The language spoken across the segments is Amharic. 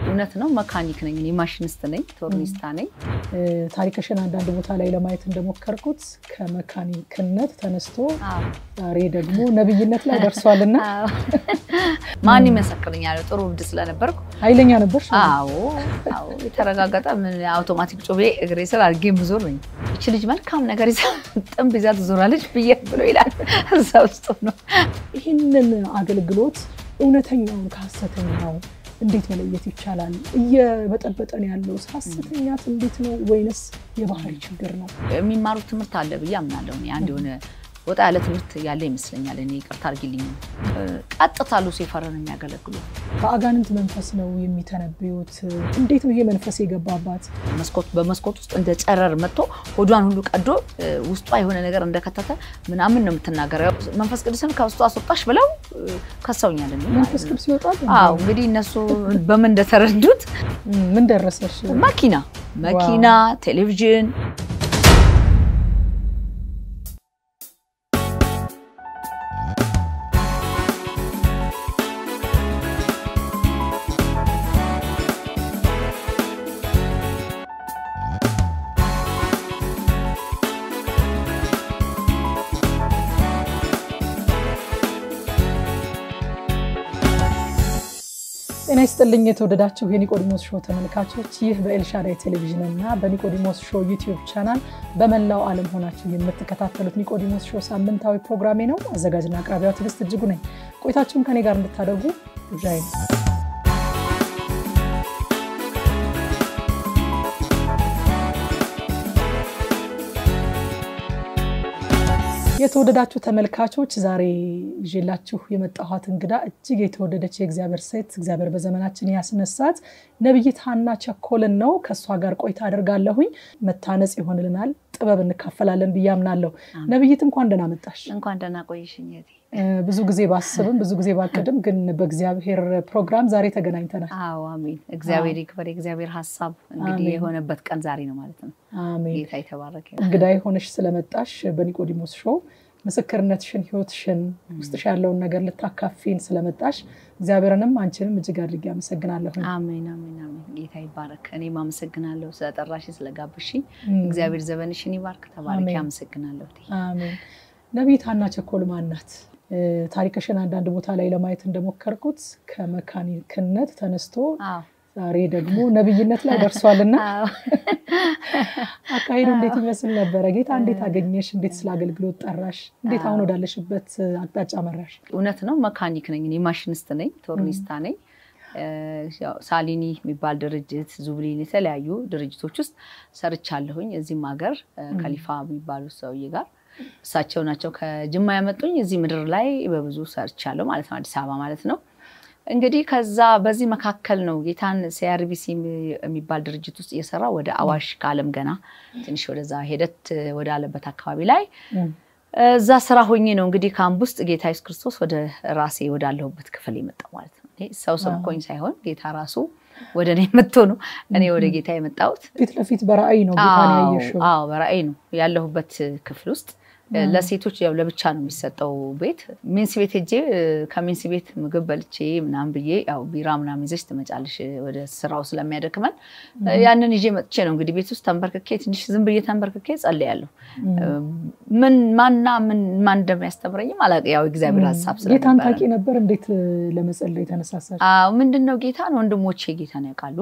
እውነት ነው። መካኒክ ነኝ፣ እኔ ማሽኒስት ነኝ፣ ቶርኒስታ ነኝ። ታሪክሽን አንዳንድ ቦታ ላይ ለማየት እንደሞከርኩት ከመካኒክነት ተነስቶ ዛሬ ደግሞ ነብይነት ላይ ደርሷልና ማን ይመሰክርኛል? ጥሩ እብድ ስለነበርኩ ኃይለኛ ነበር። አዎ አዎ፣ የተረጋገጠ ምን አውቶማቲክ ጩቤ እግሬ ስር አድርጌ ምዞር ነኝ። እች ልጅ መልካም ነገር ይዛ ጥንብ ይዛ ትዞራለች ብዬ ብሎ ይላል እዛ ውስጥ ነው። ይህንን አገልግሎት እውነተኛውን ከሀሰተኛው እንዴት መለየት ይቻላል? እየበጠበጠን ያለው ሀሰተኛ ትንቢት ነው ወይንስ የባህሪ ችግር ነው? የሚማሩት ትምህርት አለ ብዬ አምናለሁ። እኔ አንድ የሆነ ወጣ ያለ ትምህርት ያለ ይመስለኛል። እኔ ይቅርታ አድርጊልኝ። ቀጥታ ሉሲፈርን የሚያገለግሉ በአጋንንት መንፈስ ነው የሚተነብዩት። እንዴት ነው ይሄ መንፈስ የገባባት? መስኮት በመስኮት ውስጥ እንደ ጨረር መጥቶ ሆዷን ሁሉ ቀዶ ውስጧ የሆነ ነገር እንደከተተ ምናምን ነው የምትናገረው። መንፈስ ቅዱስን ከውስጡ አስወጣሽ ብለው ከሰውኛል። መንፈስ ቅዱስ ይወጣል? አዎ እንግዲህ እነሱ በምን እንደተረዱት ምን ደረሰሽ? መኪና መኪና፣ ቴሌቪዥን ጤና ይስጥልኝ የተወደዳችሁ የኒቆዲሞስ ሾው ተመልካቾች፣ ይህ በኤልሻዳይ ቴሌቪዥን እና በኒቆዲሞስ ሾው ዩቲዩብ ቻናል በመላው ዓለም ሆናችሁ የምትከታተሉት ኒቆዲሞስ ሾው ሳምንታዊ ፕሮግራሜ ነው። አዘጋጅና አቅራቢዋ ትዕግስት እጅጉ ነኝ። ቆይታችሁን ከኔ ጋር እንድታደርጉ ግብዣዬ ነው። የተወደዳችሁ ተመልካቾች ዛሬ ይዤላችሁ የመጣኋት እንግዳ እጅግ የተወደደች የእግዚአብሔር ሴት እግዚአብሔር በዘመናችን ያስነሳት ነቢይት ሀና ቸኮልን ነው። ከእሷ ጋር ቆይታ አደርጋለሁኝ። መታነጽ ይሆንልናል፣ ጥበብ እንካፈላለን ብዬ አምናለሁ። ነቢይት እንኳን ደህና መጣሽ። እንኳን ደህና ቆይሽኝ። ብዙ ጊዜ ባስብም ብዙ ጊዜ ባቅድም ግን በእግዚአብሔር ፕሮግራም ዛሬ ተገናኝተናል። አዎ አሜን። እግዚአብሔር ይክበር። የእግዚአብሔር ሀሳብ እንግዲህ የሆነበት ቀን ዛሬ ነው ማለት ነው። አሜን። ጌታ የተባረከ እንግዳ የሆነሽ ስለመጣሽ በኒቆዲሞስ ሾው ምስክርነትሽን፣ ህይወትሽን፣ ውስጥሽ ያለውን ነገር ልታካፊን ስለመጣሽ እግዚአብሔርንም አንቺንም እጅግ አድርጌ አመሰግናለሁ። አሜን አሜን አሜን። ጌታ ይባረክ። እኔም አመሰግናለሁ ስለጠራሽኝ ስለጋብሽኝ። እግዚአብሔር ዘመንሽን ይባርክ። ተባረኪ። አመሰግናለሁ። አሜን። ነቢይት ሀና ቸኮል ማን ናት? ታሪክሽን አንዳንድ ቦታ ላይ ለማየት እንደሞከርኩት ከመካኒክነት ተነስቶ ዛሬ ደግሞ ነብይነት ላይ ደርሷልና አካሄዱ እንዴት ይመስል ነበረ? ጌታ እንዴት አገኘሽ? እንዴት ስለ አገልግሎት ጠራሽ? እንዴት አሁን ወዳለሽበት አቅጣጫ መራሽ? እውነት ነው። መካኒክ ነኝ እኔ ማሽኒስት ነኝ፣ ቶርኒስታ ነኝ። ሳሊኒ የሚባል ድርጅት ዙብሊን፣ የተለያዩ ድርጅቶች ውስጥ ሰርቻለሁኝ። እዚህም ሀገር ከሊፋ የሚባሉ ሰውዬ ጋር እሳቸው ናቸው ከጅማ ያመጡኝ። እዚህ ምድር ላይ በብዙ ሰርቻለሁ ማለት ነው፣ አዲስ አበባ ማለት ነው። እንግዲህ ከዛ በዚህ መካከል ነው ጌታን ሲአርቢሲ የሚባል ድርጅት ውስጥ እየሰራ ወደ አዋሽ ከአለም ገና ትንሽ ወደዛ ሄደት ወዳለበት አካባቢ ላይ እዛ ስራ ሆኜ ነው እንግዲህ ካምፕ ውስጥ ጌታ ኢየሱስ ክርስቶስ ወደ ራሴ ወዳለሁበት ክፍል የመጣው ማለት ነው። ሰው ሰብኮኝ ሳይሆን ጌታ ራሱ ወደ እኔ መጥቶ ነው እኔ ወደ ጌታ የመጣሁት። ፊት ለፊት በራእይ ነው ጌታን ያየሽው? አዎ በራእይ ነው ያለሁበት ክፍል ውስጥ ለሴቶች ያው ለብቻ ነው የሚሰጠው ቤት። ሚንስ ቤት ሄጄ ከሚንስ ቤት ምግብ በልቼ ምናምን ብዬ ያው ቢራ ምናምን ይዘሽ ትመጫለሽ ወደ ስራው ስለሚያደክመን ያንን ይዤ መጥቼ ነው እንግዲህ ቤት ውስጥ ተንበርክኬ ትንሽ ዝም ብዬ ተንበርክኬ ጸልያለሁ። ምን ማና ምን ማን እንደሚያስተምረኝም አላውቅም። ያው እግዚአብሔር ሀሳብ ስለነበረ ጌታን ታውቂ ነበር? እንዴት ለመጸለይ ተነሳሳሽ? ምንድን ነው ጌታን ወንድሞቼ ጌታን ያውቃሉ።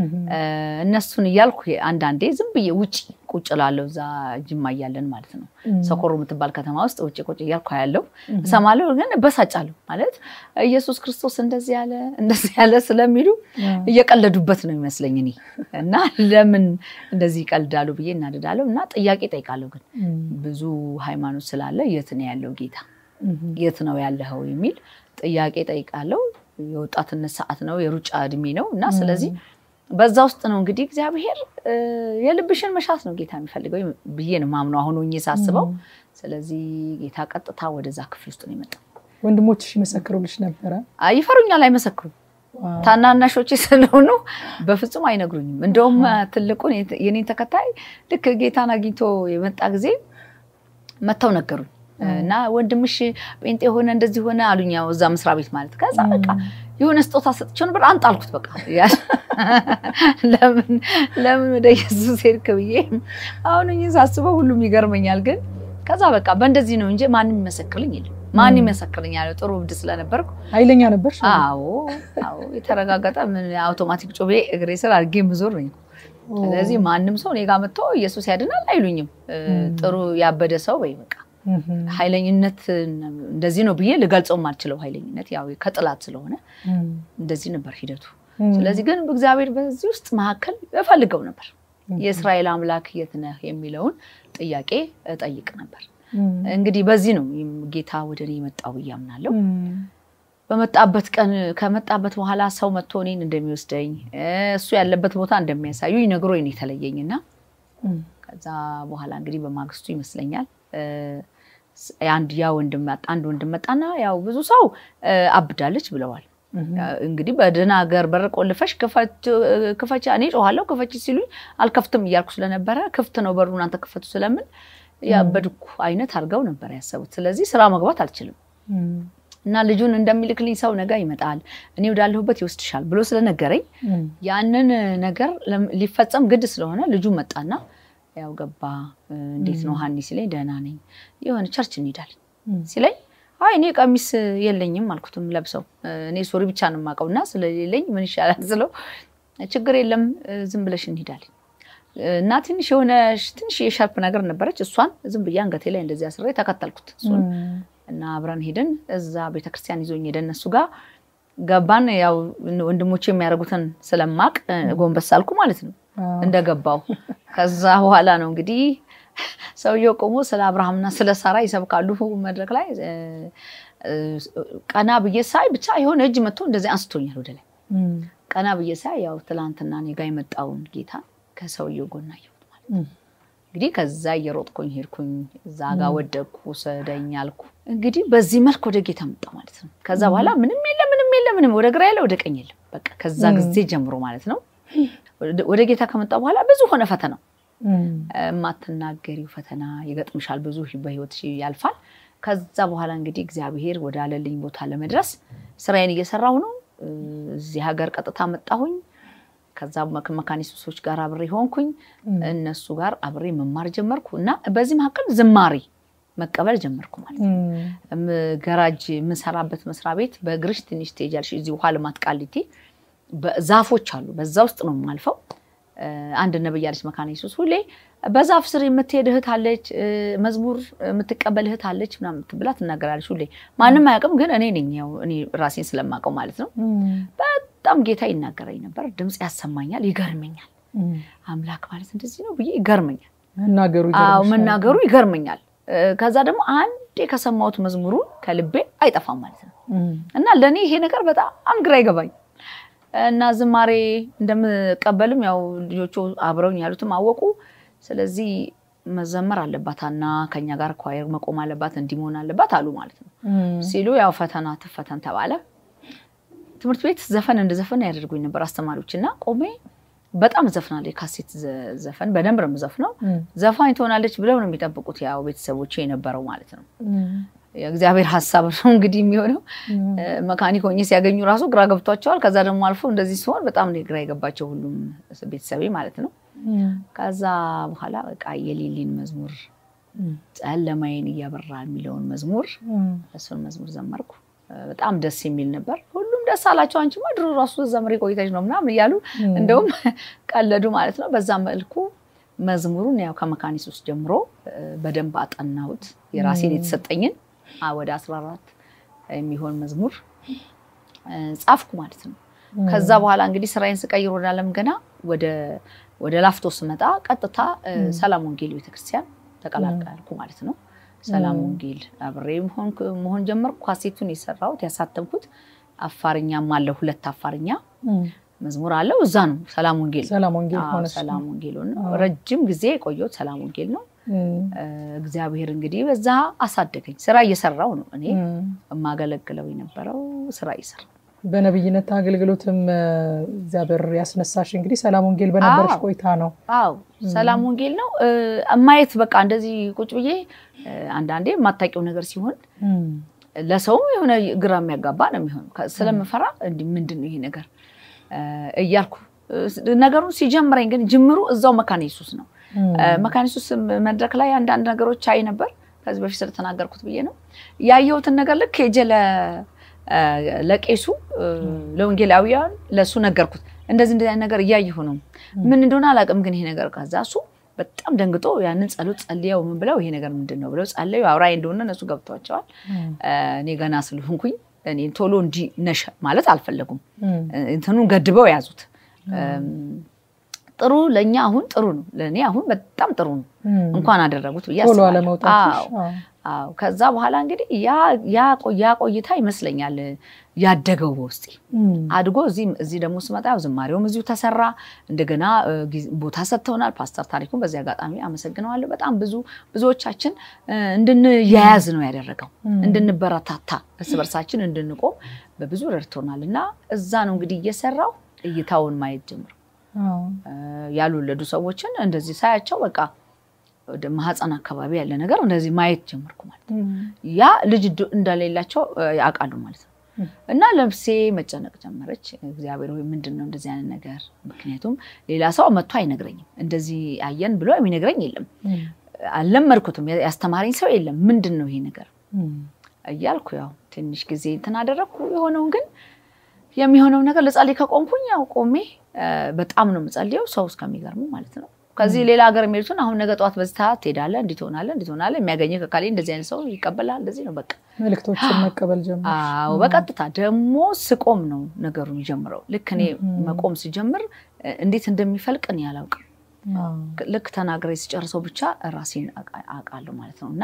እነሱን እያልኩ አንዳንዴ ዝም ብዬ ውጭ ቁጭ ላለው እዛ ጅማ እያለን ማለት ነው ሰኮሮ የምትባል ከተማ ውስጥ ውጭ ቁጭ እያልኩ ያለው እሰማለሁ፣ ግን እበሳጫለሁ። ማለት ኢየሱስ ክርስቶስ እንደዚህ ያለ እንደዚህ ያለ ስለሚሉ እየቀለዱበት ነው ይመስለኝ እኔ እና ለምን እንደዚህ ይቀልዳሉ ብዬ እናደዳለሁ እና ጥያቄ ጠይቃለሁ። ግን ብዙ ሃይማኖት ስላለ የት ነው ያለው ጌታ የት ነው ያለኸው የሚል ጥያቄ ጠይቃለሁ። የወጣትነት ሰዓት ነው፣ የሩጫ እድሜ ነው እና ስለዚህ በዛ ውስጥ ነው እንግዲህ እግዚአብሔር የልብሽን መሻት ነው ጌታ የሚፈልገው ብዬ ነው ማምነው አሁን ሆኜ ሳስበው። ስለዚህ ጌታ ቀጥታ ወደዛ ክፍል ውስጥ ነው የመጣው። ወንድሞችሽ ይመሰክሩልሽ ነበረ? ይፈሩኛል፣ አይመሰክሩም። ታናናሾቼ ስለሆኑ በፍጹም አይነግሩኝም። እንደውም ትልቁን የኔን ተከታይ ልክ ጌታን አግኝቶ የመጣ ጊዜ መጥተው ነገሩኝ። እና ወንድምሽ ጴንጤ ሆነ እንደዚህ ሆነ አሉኝ። ያው እዛ መስሪያ ቤት ማለት ከዛ በቃ የሆነ ስጦታ ሰጥቼው ነበር አንጣልኩት። በቃ ለምን ለምን ወደ ኢየሱስ ሄድክ ብዬ አሁን ሳስበው ሁሉም ይገርመኛል። ግን ከዛ በቃ በእንደዚህ ነው እንጂ ማንም ይመሰክርልኝ የለም። ማን ይመሰክርልኛል? ጥሩ እብድ ስለነበርኩ ኃይለኛ ነበር። አዎ አዎ፣ የተረጋገጠ ምን አውቶማቲክ ጮቤ እግሬ ስር አድርጌ ምዞር ነኝ። ስለዚህ ማንም ሰው እኔ ጋ መጥቶ ኢየሱስ ያድናል አይሉኝም። ጥሩ ያበደ ሰው ወይ በቃ ኃይለኝነት እንደዚህ ነው ብዬ ልገልጸው የማልችለው ኃይለኝነት ያው ከጥላት ስለሆነ እንደዚህ ነበር ሂደቱ። ስለዚህ ግን እግዚአብሔር በዚህ ውስጥ መካከል እፈልገው ነበር። የእስራኤል አምላክ የት ነህ የሚለውን ጥያቄ እጠይቅ ነበር። እንግዲህ በዚህ ነው ጌታ ወደ እኔ የመጣው ብዬ አምናለሁ። በመጣበት ቀን ከመጣበት በኋላ ሰው መጥቶ እኔን እንደሚወስደኝ እሱ ያለበት ቦታ እንደሚያሳዩኝ ነግሮኝ ነው የተለየኝ እና ከዛ በኋላ እንግዲህ በማግስቱ ይመስለኛል አንድ ያ ወንድም አንድ ወንድም መጣና ያው ብዙ ሰው አብዳለች ብለዋል። እንግዲህ በደህና ሀገር በር ቆልፈሽ ክፈች፣ እኔ ጮኋለሁ ክፈች ሲሉኝ አልከፍትም እያልኩ ስለነበረ ክፍት ነው በሩ እናንተ ክፈቱ ስለምን ያበድኩ አይነት አድርገው ነበር ያሰቡት። ስለዚህ ስራ መግባት አልችልም እና ልጁን እንደሚልክልኝ ሰው ነገ ይመጣል እኔ ወዳለሁበት ይወስድሻል ብሎ ስለነገረኝ ያንን ነገር ሊፈጸም ግድ ስለሆነ ልጁ መጣና ያው ገባ። እንዴት ነው ሀኒ ሲለኝ ደህና ነኝ፣ የሆነ ቸርች እንሄዳለን ሲለኝ አይ እኔ ቀሚስ የለኝም አልኩትም ለብሰው እኔ ሱሪ ብቻ ነው የማውቀው እና ስለሌለኝ ምን ይሻላል ስለው ችግር የለም ዝም ብለሽ እንሄዳለን እና ትንሽ የሆነ ትንሽ የሻርፕ ነገር ነበረች እሷን ዝም ብዬ አንገቴ ላይ እንደዚህ አስሬ ተከተልኩት እሱን እና አብረን ሄድን። እዛ ቤተክርስቲያን ይዞኝ ሄደ እነሱ ጋር ገባን። ያው ወንድሞቼ የሚያደርጉትን ስለማቅ ጎንበስ አልኩ ማለት ነው እንደገባው። ከዛ በኋላ ነው እንግዲህ ሰውየው ቆሞ ስለ አብርሃምና ስለ ሳራ ይሰብካሉ መድረክ ላይ። ቀና ብዬ ሳይ ብቻ የሆነ እጅ መጥቶ እንደዚህ አንስቶኛል ወደ ላይ። ቀና ብዬ ሳይ ያው ትላንትና እኔ ጋ የመጣውን ጌታ ከሰውየው ጎን አየሁት ማለት ነው። እንግዲህ ከዛ እየሮጥኩኝ ሄድኩኝ፣ እዛ ጋ ወደቅኩ፣ ውሰደኝ አልኩ። እንግዲህ በዚህ መልክ ወደ ጌታ መጣ ማለት ነው። ከዛ በኋላ ምንም የለ ምንም የለ ምንም ወደ ግራ የለ ወደ ቀኝ የለም። በቃ ከዛ ጊዜ ጀምሮ ማለት ነው ወደ ጌታ ከመጣ በኋላ ብዙ ሆነ ፈተናው። የማትናገሪው ፈተና ይገጥምሻል፣ ብዙ በህይወት ያልፋል። ከዛ በኋላ እንግዲህ እግዚአብሔር ወደ አለልኝ ቦታ ለመድረስ ስራዬን እየሰራሁ ነው። እዚህ ሀገር ቀጥታ መጣሁኝ። ከዛ መካኒስቶች ጋር አብሬ ሆንኩኝ። እነሱ ጋር አብሬ መማር ጀመርኩ እና በዚህ መካከል ዝማሬ መቀበል ጀመርኩ ማለት ነው። ገራጅ የምሰራበት መስሪያ ቤት በእግርሽ ትንሽ ትሄጃለሽ። እዚህ ውሃ ልማት ቃሊቲ ዛፎች አሉ። በዛ ውስጥ ነው የማልፈው። አንድ ነብይ አለች መካነ ኢየሱስ ሁሌ በዛፍ ስር የምትሄድ እህት አለች፣ መዝሙር የምትቀበል እህት አለች ምናምን ብላ ትናገራለች። ሁሌ ማንም አያውቅም፣ ግን እኔ ነኝ ያው እኔ ራሴን ስለማውቀው ማለት ነው። በጣም ጌታ ይናገረኝ ነበር፣ ድምፅ ያሰማኛል፣ ይገርመኛል። አምላክ ማለት እንደዚህ ነው ብዬ ይገርመኛል፣ መናገሩ ይገርመኛል። ከዛ ደግሞ አንዴ ከሰማሁት መዝሙሩ ከልቤ አይጠፋም ማለት ነው እና ለእኔ ይሄ ነገር በጣም ግራ ይገባኝ እና ዝማሬ እንደምቀበልም ያው ልጆቹ አብረውኝ ያሉትም አወቁ። ስለዚህ መዘመር አለባት እና ከኛ ጋር ኳየር መቆም አለባት እንዲህ መሆን አለባት አሉ ማለት ነው ሲሉ ያው ፈተና ትፈተን ተባለ። ትምህርት ቤት ዘፈን እንደ ዘፈን ያደርጉኝ ነበር አስተማሪዎች እና ቆሜ በጣም ዘፍናለች። ካሴት ዘፈን በደንብ ነው የምዘፍነው። ዘፋኝ ትሆናለች ብለው ነው የሚጠብቁት ያው ቤተሰቦቼ የነበረው ማለት ነው። የእግዚአብሔር ሀሳብ ነው እንግዲህ የሚሆነው። መካኒክ ሆኜ ሲያገኙ ራሱ ግራ ገብቷቸዋል። ከዛ ደግሞ አልፎ እንደዚህ ሲሆን በጣም ነው ግራ የገባቸው ሁሉም ቤተሰቤ ማለት ነው። ከዛ በኋላ በቃ የሌሊን መዝሙር ጨለማዬን እያበራ የሚለውን መዝሙር እሱን መዝሙር ዘመርኩ። በጣም ደስ የሚል ነበር። ሁሉም ደስ አላቸው። አንቺማ ድሮ ራሱ ዘምሬ ቆይተሽ ነው ምናምን እያሉ እንደውም ቀለዱ ማለት ነው። በዛ መልኩ መዝሙሩን ያው ከመካኒስ ውስጥ ጀምሮ በደንብ አጠናሁት የራሴን የተሰጠኝን ወደ አስራ አራት የሚሆን መዝሙር ጻፍኩ ማለት ነው። ከዛ በኋላ እንግዲህ ስራዬን ስቀይር ወደ አለም ገና ወደ ላፍቶ ስመጣ ቀጥታ ሰላም ወንጌል ቤተክርስቲያን ተቀላቀልኩ ማለት ነው። ሰላም ወንጌል አብሬ መሆን ጀመርኩ። ካሴቱን የሰራሁት ያሳተምኩት አፋርኛም አለ፣ ሁለት አፋርኛ መዝሙር አለው። እዛ ነው ሰላም ወንጌል ሰላም ወንጌል ነው። ረጅም ጊዜ የቆየሁት ሰላም ወንጌል ነው። እግዚአብሔር እንግዲህ በዛ አሳደገኝ። ስራ እየሰራው ነው እኔ የማገለግለው የነበረው ስራ እየሰራው በነብይነት አገልግሎትም እግዚአብሔር ያስነሳሽ እንግዲህ ሰላም ወንጌል በነበረሽ ቆይታ ነው። አዎ ሰላም ወንጌል ነው ማየት በቃ እንደዚህ ቁጭ ብዬ አንዳንዴ የማታውቂው ነገር ሲሆን ለሰውም የሆነ ግራ የሚያጋባ ነው የሚሆን ስለምፈራ እንዲህ ምንድን ነው ይሄ ነገር እያልኩ ነገሩን ሲጀምረኝ ግን ጅምሩ እዛው መካነ ኢየሱስ ነው። መካነ ኢየሱስ መድረክ ላይ አንዳንድ ነገሮች አይ ነበር ከዚህ በፊት ስለተናገርኩት ብዬ ነው ያየሁትን ነገር ልክ ሄጄ ለቄሱ ለወንጌላዊያን ለእሱ ነገርኩት። እንደዚህ እንደዚህ አይነት ነገር እያየሁ ነው። ምን እንደሆነ አላውቅም፣ ግን ይሄ ነገር ከዛ እሱ በጣም ደንግጦ ያንን ጸሎት ጸልየው ምን ብለው ይሄ ነገር ምንድን ነው ብለው ጸለዩ። አውራይ እንደሆነ እነሱ ገብቷቸዋል። እኔ ገና ስለሆንኩኝ እኔ ቶሎ እንዲ ነሽ ማለት አልፈለጉም። እንትኑን ገድበው ያዙት። ጥሩ ለእኛ አሁን ጥሩ ነው፣ ለእኔ አሁን በጣም ጥሩ ነው። እንኳን አደረጉት ብዬ አስባለሁ። ከዛ በኋላ እንግዲህ ያ ቆይታ ይመስለኛል ያደገው በውስጤ አድጎ እዚህ ደግሞ ስመጣ ያው ዝማሬውም እዚሁ ተሰራ። እንደገና ቦታ ሰጥተውናል። ፓስተር ታሪኩን በዚህ አጋጣሚ አመሰግነዋለሁ። በጣም ብዙ ብዙዎቻችን እንድንያያዝ ነው ያደረገው፣ እንድንበረታታ፣ እርስ በርሳችን እንድንቆም በብዙ ረድቶናል እና እዛ ነው እንግዲህ እየሰራው እይታውን ማየት ጀምሮ ያልወለዱ ሰዎችን እንደዚህ ሳያቸው በቃ ወደ ማህፀን አካባቢ ያለ ነገር እንደዚህ ማየት ጀመርኩ ማለት ነው። ያ ልጅ እንደሌላቸው ያውቃሉ ማለት ነው። እና ለብሴ መጨነቅ ጀመረች። እግዚአብሔር ወይ ምንድን ነው እንደዚህ አይነት ነገር? ምክንያቱም ሌላ ሰው መጥቶ አይነግረኝም። እንደዚህ አየን ብሎ የሚነግረኝ የለም። አልለመድኩትም። ያስተማረኝ ሰው የለም። ምንድን ነው ይሄ ነገር እያልኩ ያው ትንሽ ጊዜ እንትን አደረግኩ። የሆነውን ግን የሚሆነው ነገር ልጸልይ ከቆምኩኝ ያው ቆሜ በጣም ነው የምጸልየው ሰው እስከሚገርሙ ማለት ነው። ከዚህ ሌላ ሀገር የሚሄዱትን አሁን ነገ ጠዋት በዚህ ሰዓት ትሄዳለህ፣ እንዲህ ትሆናለህ፣ እንዲህ ትሆናለህ፣ የሚያገኘ ከካሌ እንደዚህ አይነት ሰው ይቀበላል። እንደዚህ ነው በቃ መልእክቶችን መቀበል ጀምር። አዎ በቀጥታ ደግሞ ስቆም ነው ነገሩ የሚጀምረው። ልክ እኔ መቆም ሲጀምር እንዴት እንደሚፈልቅ እኔ አላውቅም። ልክ ተናግሬ ሲጨርሰው ብቻ ራሴን አውቃለሁ ማለት ነው እና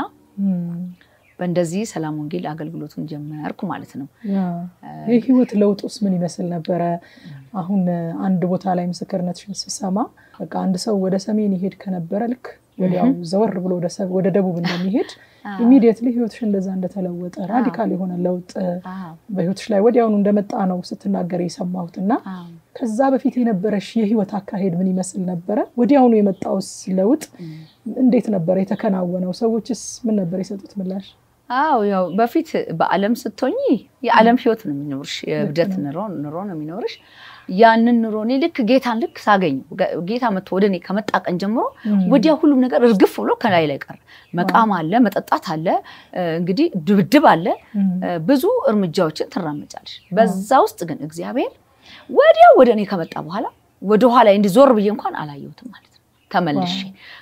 በእንደዚህ ሰላም ወንጌል አገልግሎቱን ጀመርኩ ማለት ነው። የህይወት ለውጥ ውስጥ ምን ይመስል ነበረ? አሁን አንድ ቦታ ላይ ምስክርነትሽን ስሰማ በቃ አንድ ሰው ወደ ሰሜን ይሄድ ከነበረ ልክ ወዲያው ዘወር ብሎ ወደ ደቡብ እንደሚሄድ ኢሚዲየትሊ ህይወትሽ እንደዛ እንደተለወጠ ራዲካል የሆነ ለውጥ በህይወትሽ ላይ ወዲያውኑ እንደመጣ ነው ስትናገር የሰማሁት እና ከዛ በፊት የነበረሽ የህይወት አካሄድ ምን ይመስል ነበረ? ወዲያውኑ የመጣውስ ለውጥ እንዴት ነበረ የተከናወነው? ሰዎችስ ምን ነበር የሰጡት ምላሽ? አዎ ያው በፊት በዓለም ስትሆኚ የዓለም ህይወት ነው የሚኖርሽ፣ የእብደት ኑሮ ነው የሚኖርሽ። ያንን ኑሮ እኔ ልክ ጌታን ልክ ሳገኝ ጌታ መጥቶ ወደ እኔ ከመጣ ቀን ጀምሮ ወዲያ ሁሉም ነገር እርግፍ ብሎ ከላይ ላይ ቀረ። መቃም አለ፣ መጠጣት አለ፣ እንግዲህ ድብድብ አለ። ብዙ እርምጃዎችን ትራመጫለሽ። በዛ ውስጥ ግን እግዚአብሔር ወዲያው ወደ እኔ ከመጣ በኋላ ወደኋላ እንዲህ ዞር ብዬ እንኳን አላየሁትም ማለት ነው ተመልሼ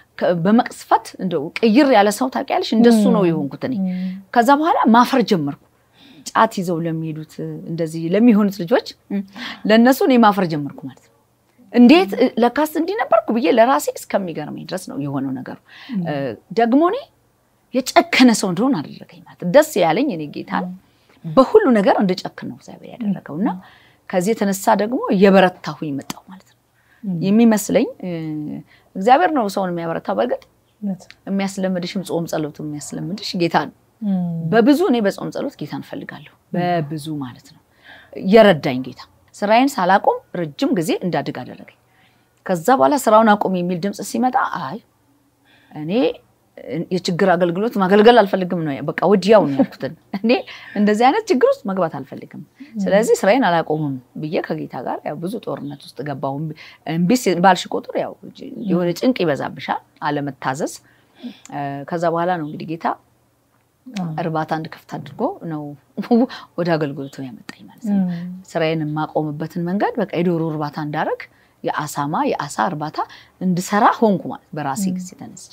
በመቅስፈት እንደው ቅይር ያለ ሰው ታውቂያለሽ፣ እንደሱ ነው የሆንኩት እኔ። ከዛ በኋላ ማፈር ጀመርኩ። ጫት ይዘው ለሚሄዱት እንደዚህ ለሚሆኑት ልጆች ለእነሱ እኔ ማፈር ጀመርኩ ማለት ነው። እንዴት ለካስ እንዲህ ነበርኩ ብዬ ለራሴ እስከሚገርመኝ ድረስ ነው የሆነው ነገሩ። ደግሞ እኔ የጨከነ ሰው እንደሆን አደረገኝ ማለት ደስ ያለኝ እኔ ጌታን በሁሉ ነገር እንድጨክን ነው እግዚአብሔር ያደረገው እና ከዚህ የተነሳ ደግሞ እየበረታሁኝ መጣሁ ማለት ነው የሚመስለኝ እግዚአብሔር ነው ሰውን የሚያበረታው። በእርግጥ የሚያስለምድሽም ጾም ጸሎት የሚያስለምድሽ ጌታ ነው። በብዙ እኔ በጾም ጸሎት ጌታ እንፈልጋለሁ በብዙ ማለት ነው የረዳኝ ጌታ ስራዬን ሳላቆም ረጅም ጊዜ እንዳድግ አደረገኝ። ከዛ በኋላ ስራውን አቁም የሚል ድምፅ ሲመጣ አይ እኔ የችግር አገልግሎት ማገልገል አልፈልግም ነው በቃ ወዲያው ነው ያልኩትን። እኔ እንደዚህ አይነት ችግር ውስጥ መግባት አልፈልግም፣ ስለዚህ ስራዬን አላቆምም ብዬ ከጌታ ጋር ያው ብዙ ጦርነት ውስጥ ገባሁ። እምቢ ባልሽ ቁጥር ያው የሆነ ጭንቅ ይበዛብሻል፣ አለመታዘዝ። ከዛ በኋላ ነው እንግዲህ ጌታ እርባታ እንድከፍት አድርጎ ነው ወደ አገልግሎቱ ያመጣኝ ማለት ነው። ስራዬን የማቆምበትን መንገድ በቃ የዶሮ እርባታ እንዳረግ የአሳማ የአሳ እርባታ እንድሰራ ሆንኩ ማለት በራሴ ጊዜ ተነስቼ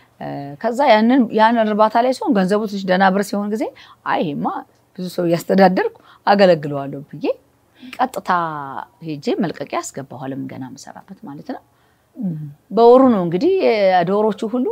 ከዛ ያንን እርባታ ላይ ሲሆን ገንዘቡ ትንሽ ደህና ብር ሲሆን ጊዜ አይ ይሄማ ብዙ ሰው እያስተዳደርኩ አገለግለዋለሁ ብዬ ቀጥታ ሄጄ መልቀቂያ አስገባሁ። አለም ገና መሰራበት ማለት ነው። በወሩ ነው እንግዲህ ዶሮቹ ሁሉ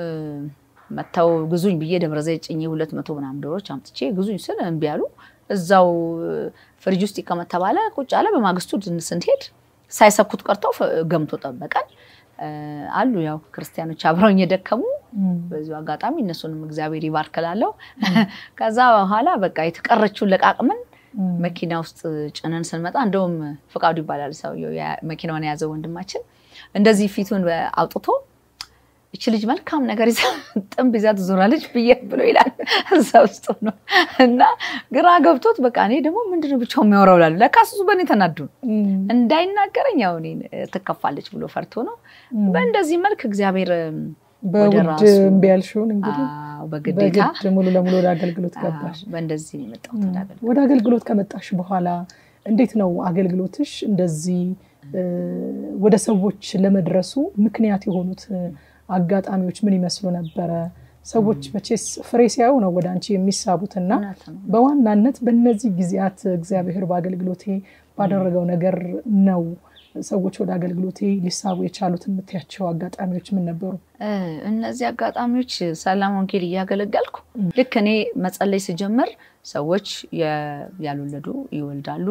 መጥተው ግዙኝ ብዬ ደብረ ዘይት ጭኜ ሁለት መቶ ምናምን ዶሮች አምጥቼ ግዙኝ ስል እምቢ አሉ። እዛው ፍሪጅ ውስጥ ይቀመጥ ተባለ። ቁጭ አለ። በማግስቱ ስንሄድ ሳይሰኩት ቀርተው ገምቶ ጠበቀን። አሉ ያው ክርስቲያኖች አብረውኝ የደከሙ በዚሁ አጋጣሚ እነሱንም እግዚአብሔር ይባርክላለሁ። ከዛ በኋላ በቃ የተቀረችውን ለቃቅመን መኪና ውስጥ ጭነን ስንመጣ እንደውም ፍቃዱ ይባላል ሰውየው መኪናውን የያዘው ወንድማችን እንደዚህ ፊቱን አውጥቶ እች ልጅ መልካም ነገር ይዛ ጥንብ ይዛ ትዞራለች ብዬ ብሎ ይላል። እዛ ውስጥ ነው እና ግራ ገብቶት በቃ እኔ ደግሞ ምንድነው ብቻው የሚያወራው ላሉ ለካ እሱ በእኔ ተናዱ እንዳይናገረኝ ያው እኔን ትከፋለች ብሎ ፈርቶ ነው። በእንደዚህ መልክ እግዚአብሔር በውድ እምቢ ያልሽውን እንግዲህ በግዴታ በግድ ሙሉ ለሙሉ ወደ አገልግሎት ገባሽ። በእንደዚህ ነው የመጣሁት ወደ አገልግሎት። ወደ አገልግሎት ከመጣሽ በኋላ እንዴት ነው አገልግሎትሽ እንደዚህ ወደ ሰዎች ለመድረሱ ምክንያት የሆኑት አጋጣሚዎች ምን ይመስሉ ነበረ? ሰዎች መቼስ ፍሬ ሲያዩ ነው ወደ አንቺ የሚሳቡትና በዋናነት በእነዚህ ጊዜያት እግዚአብሔር በአገልግሎቴ ባደረገው ነገር ነው ሰዎች ወደ አገልግሎቴ ሊሳቡ የቻሉት የምትያቸው አጋጣሚዎች ምን ነበሩ? እነዚህ አጋጣሚዎች ሰላም ወንጌል እያገለገልኩ ልክ እኔ መጸለይ ስጀምር ሰዎች ያልወለዱ ይወልዳሉ፣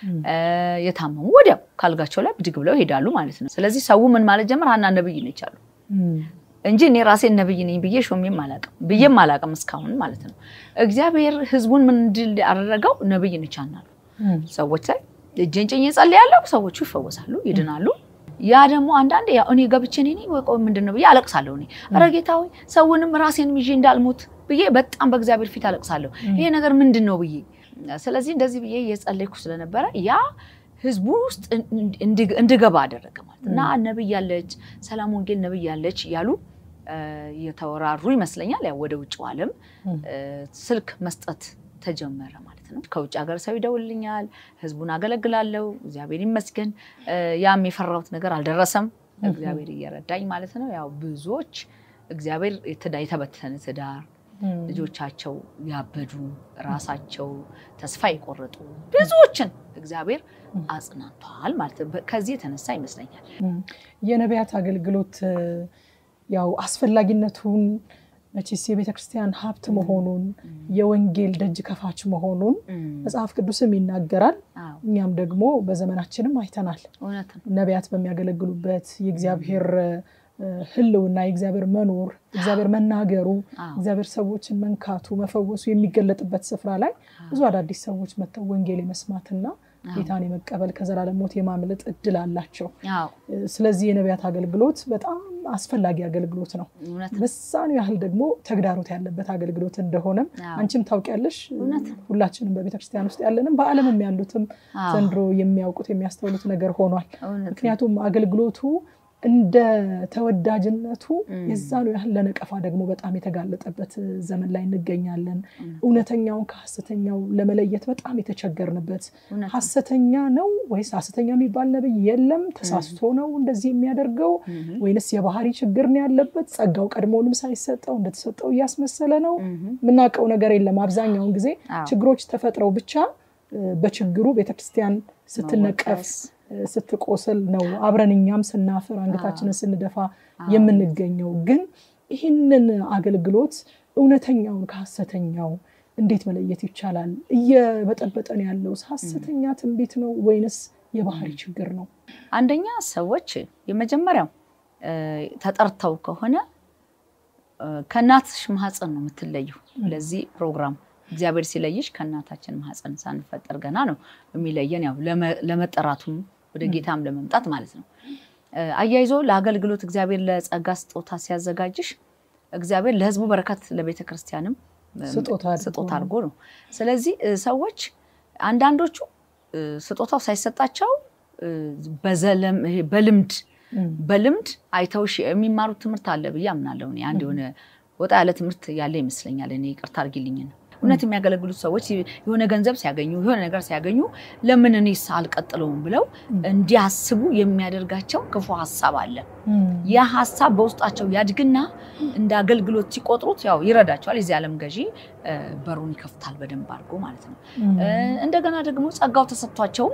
የታመሙ ወዲያው ካልጋቸው ላይ ብድግ ብለው ይሄዳሉ ማለት ነው። ስለዚህ ሰው ምን ማለት ጀመር ሀና ነብይ ነች አሉ እንጂ እኔ ራሴን ነብይ ነኝ ብዬ ሾሜም አላቅም ብዬም አላቅም እስካሁን ማለት ነው። እግዚአብሔር ህዝቡን ምን እንድል ያደረገው ነብይ ነች አናሉ ሰዎች ላይ እጄን ጭኜ ጸልያለሁ፣ ሰዎቹ ይፈወሳሉ፣ ይድናሉ። ያ ደግሞ አንዳንዴ ያው እኔ ገብቼ እኔ ቆይ ምንድን ነው ብዬ አለቅሳለሁ። እኔ ኧረ ጌታ ሆይ ሰውንም ራሴንም ይዤ እንዳልሞት ብዬ በጣም በእግዚአብሔር ፊት አለቅሳለሁ። ይሄ ነገር ምንድን ነው ብዬ ስለዚህ እንደዚህ ብዬ እየጸለይኩ ስለነበረ ያ ህዝቡ ውስጥ እንድገባ አደረገ ማለት እና ነብይ ያለች ሰላም ወንጌል ነብይ ያለች እያሉ እየተወራሩ ይመስለኛል። ያው ወደ ውጭው ዓለም ስልክ መስጠት ተጀመረ ማለት ነው። ከውጭ ሀገር ሰው ይደውልኛል፣ ህዝቡን አገለግላለሁ። እግዚአብሔር ይመስገን። ያም የፈራሁት ነገር አልደረሰም፣ እግዚአብሔር እየረዳኝ ማለት ነው። ያው ብዙዎች እግዚአብሔር የተበተነ ትዳር ልጆቻቸው ያበዱ ራሳቸው ተስፋ የቆረጡ ብዙዎችን እግዚአብሔር አጽናንቷል ማለት ነው። ከዚህ የተነሳ ይመስለኛል የነቢያት አገልግሎት ያው አስፈላጊነቱን መቼስ የቤተ ክርስቲያን ሀብት መሆኑን የወንጌል ደጅ ከፋች መሆኑን መጽሐፍ ቅዱስም ይናገራል። እኛም ደግሞ በዘመናችንም አይተናል። ነቢያት በሚያገለግሉበት የእግዚአብሔር ህልውና የእግዚአብሔር መኖር እግዚአብሔር መናገሩ እግዚአብሔር ሰዎችን መንካቱ መፈወሱ የሚገለጥበት ስፍራ ላይ ብዙ አዳዲስ ሰዎች መጥተው ወንጌል የመስማትና ጌታን የመቀበል ከዘላለም ሞት የማምለጥ እድል አላቸው። ስለዚህ የነቢያት አገልግሎት በጣም አስፈላጊ አገልግሎት ነው። በዛኑ ያህል ደግሞ ተግዳሮት ያለበት አገልግሎት እንደሆነም አንቺም ታውቂያለሽ። ሁላችንም በቤተክርስቲያን ውስጥ ያለንም በዓለምም ያሉትም ዘንድሮ የሚያውቁት የሚያስተውሉት ነገር ሆኗል። ምክንያቱም አገልግሎቱ እንደ ተወዳጅነቱ የዛኑ ያህል ለነቀፋ ደግሞ በጣም የተጋለጠበት ዘመን ላይ እንገኛለን። እውነተኛውን ከሀሰተኛው ለመለየት በጣም የተቸገርንበት ሀሰተኛ ነው ወይስ ሀሰተኛ የሚባል ነብይ የለም፣ ተሳስቶ ነው እንደዚህ የሚያደርገው ወይንስ የባህሪ ችግር ነው ያለበት፣ ጸጋው ቀድሞውንም ሳይሰጠው እንደተሰጠው እያስመሰለ ነው። የምናውቀው ነገር የለም። አብዛኛውን ጊዜ ችግሮች ተፈጥረው ብቻ በችግሩ ቤተክርስቲያን ስትነቀፍ ስትቆስል ነው አብረን እኛም ስናፍር አንገታችንን ስንደፋ የምንገኘው። ግን ይህንን አገልግሎት እውነተኛውን ከሀሰተኛው እንዴት መለየት ይቻላል? እየበጠበጠን ያለው ሀሰተኛ ትንቢት ነው ወይንስ የባህሪ ችግር ነው? አንደኛ ሰዎች የመጀመሪያው ተጠርተው ከሆነ ከእናትሽ ማህፀን ነው የምትለየው ለዚህ ፕሮግራም እግዚአብሔር ሲለይሽ ከእናታችን ማህፀን ሳንፈጠር ገና ነው የሚለየን፣ ያው ለመጠራቱም ወደ ጌታም ለመምጣት ማለት ነው። አያይዞ ለአገልግሎት እግዚአብሔር ለጸጋ ስጦታ ሲያዘጋጅሽ እግዚአብሔር ለሕዝቡ በረከት ለቤተ ክርስቲያንም ስጦታ አድርጎ ነው። ስለዚህ ሰዎች አንዳንዶቹ ስጦታው ሳይሰጣቸው በልምድ በልምድ አይተውሽ የሚማሩት ትምህርት አለ ብዬ አምናለሁ። አንድ የሆነ ወጣ ያለ ትምህርት ያለ ይመስለኛል። እኔ ይቅርታ አድርጊልኝ ነው እውነት የሚያገለግሉት ሰዎች የሆነ ገንዘብ ሲያገኙ የሆነ ነገር ሲያገኙ ለምን እኔስ አልቀጥለውም ብለው እንዲያስቡ የሚያደርጋቸው ክፉ ሀሳብ አለ። ያ ሀሳብ በውስጣቸው ያድግና እንደ አገልግሎት ሲቆጥሩት ያው ይረዳቸዋል። የዚህ ዓለም ገዢ በሩን ይከፍታል በደንብ አድርጎ ማለት ነው። እንደገና ደግሞ ጸጋው ተሰጥቷቸውም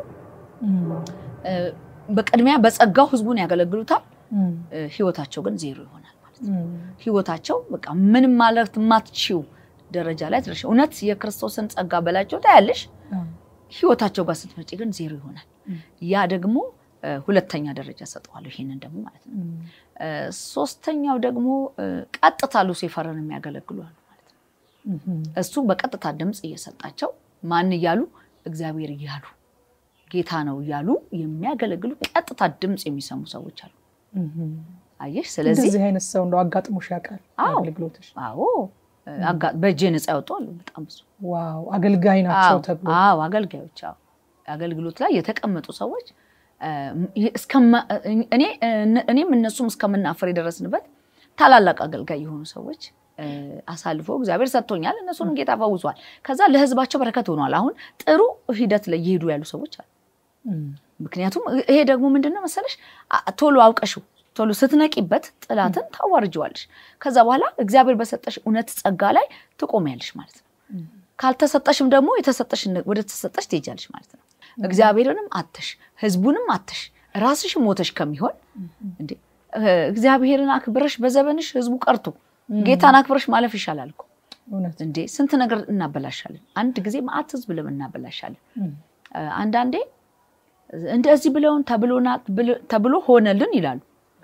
በቅድሚያ በጸጋው ህዝቡን ያገለግሉታል። ህይወታቸው ግን ዜሮ ይሆናል ማለት ነው። ህይወታቸው በቃ ምንም ማለት የማትችው ደረጃ ላይ ትደርሽ። እውነት የክርስቶስን ጸጋ በላቸው ታያለሽ። ህይወታቸው ጋር ስትመጪ ግን ዜሮ ይሆናል። ያ ደግሞ ሁለተኛ ደረጃ ሰጠዋለሁ። ይሄንን ደግሞ ማለት ነው። ሶስተኛው ደግሞ ቀጥታ ሉሲፈርን የሚያገለግሉ አሉ ማለት ነው። እሱ በቀጥታ ድምፅ እየሰጣቸው ማን እያሉ እግዚአብሔር እያሉ ጌታ ነው እያሉ የሚያገለግሉ ቀጥታ ድምፅ የሚሰሙ ሰዎች አሉ። አየሽ። ስለዚህ እንደዚህ አይነት ሰው እንደው አጋጥሞሽ ያውቃል? አዎ። አገልግሎትሽ? አዎ አጋ- በእጄ ነፃ ያወጡ አሉ በጣም ብዙ። ዋው አገልጋይ ናቸው አዎ ተብሎ አዎ፣ አገልጋዮች አዎ፣ አገልግሎት ላይ የተቀመጡ ሰዎች እ፣ እስከማ- እኔ እኔም እነሱም እስከምናፈር የደረስንበት ታላላቅ አገልጋይ የሆኑ ሰዎች እ፣ አሳልፎ እግዚአብሔር ሰጥቶኛል። እነሱንም ጌታ ፈውሷል። ከዛ ለሕዝባቸው በረከት ሆኗል። አሁን ጥሩ ሂደት ላይ እየሄዱ ያሉ ሰዎች አሉ። እም፣ ምክንያቱም ይሄ ደግሞ ምንድን ነው መሰለሽ አ- ቶሎ አውቀሽው ቶሎ ስትነቂበት ጥላትን ታዋርጀዋለሽ። ከዛ በኋላ እግዚአብሔር በሰጠሽ እውነት ጸጋ ላይ ትቆሚያለሽ ማለት ነው። እም፣ ካልተሰጠሽም ደግሞ የተሰጠሽ ወደ ተሰጠሽ ትሄጃለሽ ማለት ነው። እግዚአብሔርንም አተሽ ህዝቡንም አተሽ ራስሽ ሞተሽ ከሚሆን እንዴ እ፣ እግዚአብሔርን አክብረሽ በዘመንሽ ህዝቡ ቀርቶ ጌታን አክብረሽ ማለፍ ይሻላል እኮ እውነት እንዴ። ስንት ነገር እናበላሻለን። አንድ ጊዜ መዓት ህዝብ ለም እናበላሻለን። እም፣ እ፣ አንዳንዴ እንደዚህ ብለውን ተብሎና ተብሎ ሆነልን ይላሉ።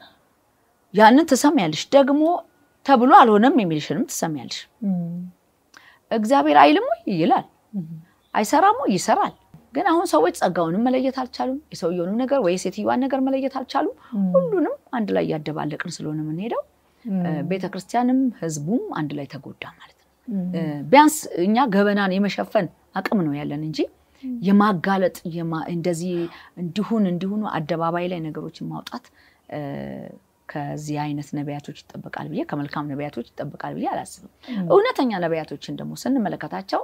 ያንን ትሰሚያለሽ። ደግሞ ተብሎ አልሆነም የሚልሽንም ትሰሚያለሽ። እም፣ እግዚአብሔር አይልም ወይ ይላል፣ እም፣ አይሰራም ወይ ይሰራል። ግን አሁን ሰዎች ጸጋውንም መለየት አልቻሉም። የሰውየውንም ነገር ወይ የሴትዮዋን ነገር መለየት አልቻሉም። እም፣ ሁሉንም አንድ ላይ እያደባለቅን ስለሆነ የምንሄደው እም፣ ቤተክርስቲያንም ህዝቡም አንድ ላይ ተጎዳ ማለት ነው። እም፣ እ፣ ቢያንስ እኛ ገበናን የመሸፈን አቅም ነው ያለን እንጂ የማጋለጥ የማ- እንደዚህ እንዲሁን እንዲሁኑ አደባባይ ላይ ነገሮችን ማውጣት እ፣ ከዚህ አይነት ነቢያቶች ይጠበቃል ብዬ ከመልካም ነቢያቶች ይጠበቃል ብዬ አላስብም። እውነተኛ ነቢያቶችን ደግሞ ስንመለከታቸው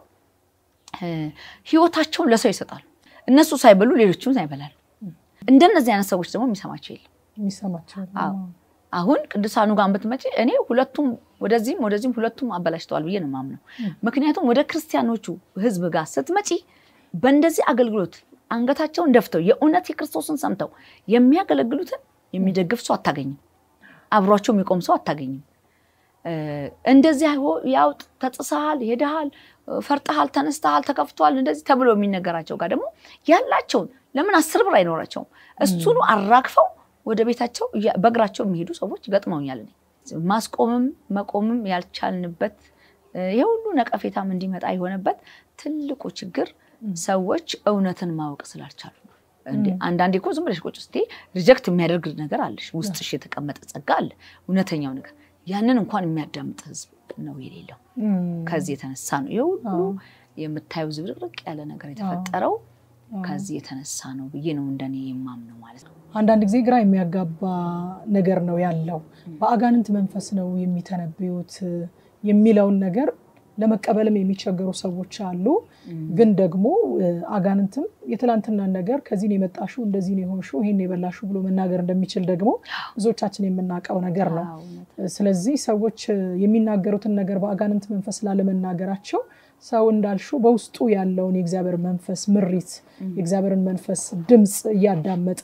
እ፣ ህይወታቸውን ለሰው ይሰጣሉ። እነሱ ሳይበሉ ሌሎችም ይበላሉ። እንደነዚህ አይነት ሰዎች ደግሞ የሚሰማቸው የለም። የሚሰማቸው አዎ። አሁን ቅዱሳኑ ጋር ብትመጪ እኔ ሁለቱም ወደዚህም ወደዚህም ሁለቱም አበላሽተዋል ብዬ ነው የማምነው። ምክንያቱም ወደ ክርስቲያኖቹ ህዝብ ጋር ስትመጪ በእንደዚህ አገልግሎት አንገታቸውን ደፍተው የእውነት የክርስቶስን ሰምተው የሚያገለግሉትን የሚደግፍ ሰው አታገኝም። አብሯቸው የሚቆም ሰው አታገኝም። እ፣ እንደዚህ አይሆ- ያው ተጥሰሃል፣ ሄደሃል፣ ፈርጠሃል፣ ተነስተሃል፣ ተከፍቷል እንደዚህ ተብሎ የሚነገራቸው ጋር ደግሞ ያላቸውን ለምን አስር ብር አይኖራቸውም እሱኑ አራግፈው ወደ ቤታቸው እያ- በእግራቸው የሚሄዱ ሰዎች ገጥመውኛል። እኔ ማስቆምም መቆምም ያልቻልንበት እ፣ ይሄ ሁሉ ነቀፌታም እንዲመጣ የሆነበት ትልቁ ችግር ሰዎች እውነትን ማወቅ ስላልቻሉ ነው። እንዴ አንዳንዴ እኮ ዝም ብለሽ ቁጭ ስትይ ሪጀክት የሚያደርግ ነገር አለሽ፣ ውስጥሽ የተቀመጠ ጸጋ አለ፣ እውነተኛው ነገር ያንን እንኳን የሚያዳምጥ ህዝብ ነው የሌለው። እም፣ ከዚህ የተነሳ ነው ይህ ሁሉ የምታየው ዝብርቅርቅ ያለ ነገር የተፈጠረው ከዚህ የተነሳ ነው ብዬ ነው እንደኔ የማምነው ማለት ነው። አንዳንድ ጊዜ ግራ የሚያጋባ ነገር ነው ያለው። በአጋንንት መንፈስ ነው የሚተነብዩት የሚለውን ነገር ለመቀበልም የሚቸገሩ ሰዎች አሉ። ግን ደግሞ እ፣ አጋንንትም የትላንትናን ነገር ከዚህ ነው የመጣሽው፣ እንደዚህ ነው የሆንሽው፣ ይሄን ነው የበላሽው ብሎ መናገር እንደሚችል ደግሞ ብዙዎቻችን የምናውቀው ነገር ነው። አዎ፣ እውነት ስለዚህ ሰዎች እ፣ የሚናገሩትን ነገር በአጋንንት መንፈስ ላለመናገራቸው ሰው እንዳልሽው በውስጡ ያለውን የእግዚአብሔር መንፈስ ምሪት፣ የእግዚአብሔርን መንፈስ ድምፅ እያዳመጠ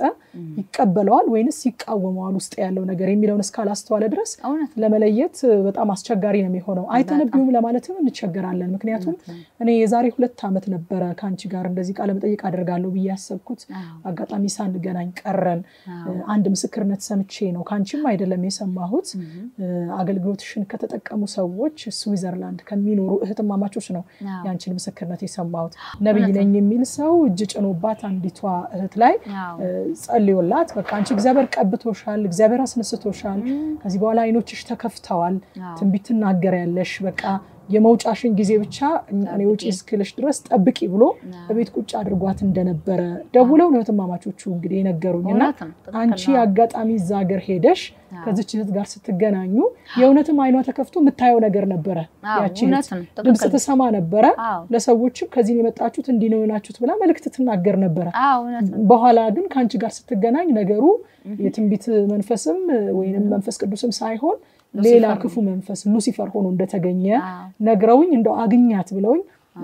ይቀበለዋል ወይንስ ይቃወመዋል ውስጥ ያለው ነገር የሚለውን እስካላስተዋለ ድረስ እውነት ለመለየት እ፣ በጣም አስቸጋሪ ነው የሚሆነው። አይተነብዩም ለማለትም እንቸገራለን። ምክንያቱም እኔ የዛሬ ሁለት ዓመት ነበረ ከአንቺ ጋር እንደዚህ ቃለ መጠይቅ አደርጋለሁ ብዬ ያሰብኩት አዎ፣ አጋጣሚ ሳንገናኝ ቀረን። አዎ። እ፣ አንድ ምስክርነት ሰምቼ ነው ከአንቺም አይደለም የሰማሁት እም፣ እ፣ አገልግሎትሽን ከተጠቀሙ ሰዎች ስዊዘርላንድ ከሚኖሩ እህትማማቾች ነው አዎ፣ ያንቺን ምስክርነት የሰማሁት። ነቢይ ነኝ የሚል ሰው እጅ ጭኖባት አንዲቷ እህት ላይ አዎ። እ፣ ጸልዮላት በቃ አንቺ እግዚአብሔር ቀብቶሻል፣ እግዚአብሔር አስነስቶሻል፣ ከዚህ በኋላ አይኖችሽ ተከፍተዋል፣ አዎ። ትንቢት ትናገሪያለሽ፣ በቃ የመውጫሽን ጊዜ ብቻ እኔ ውጭ እስክልሽ ድረስ ጠብቂ ብሎ በቤት ቁጭ አድርጓት እንደነበረ ደውለው ነው እህትማማቾቹ እንግዲህ የነገሩኝ እና እውነት ነው። ትክክል አንቺ ነው። አጋጣሚ እዛ ሀገር ሄደሽ ከዚች እህት ጋር ስትገናኙ የእውነትም አይኗ ተከፍቶ የምታየው ነገር ነበረ። አዎ፣ ያቺ እውነት እህት ነው። ድምፅ ትክክል ነው። ትሰማ ነበረ። አዎ፣ ለሰዎችም ከዚህ ነው የመጣችሁት እንዲህ ነው የሆናችሁት ብላ መልእክት ትናገር ነበረ። አዎ፣ እውነት ነው። በኋላ ግን ከአንቺ ጋር ስትገናኝ ነገሩ የትንቢት መንፈስም ወይንም መንፈስ ቅዱስም ሳይሆን ሌላ ክፉ መንፈስ ሉሲፈር ሆኖ እንደተገኘ አዎ፣ ነግረውኝ እንደው አግኛት ብለውኝ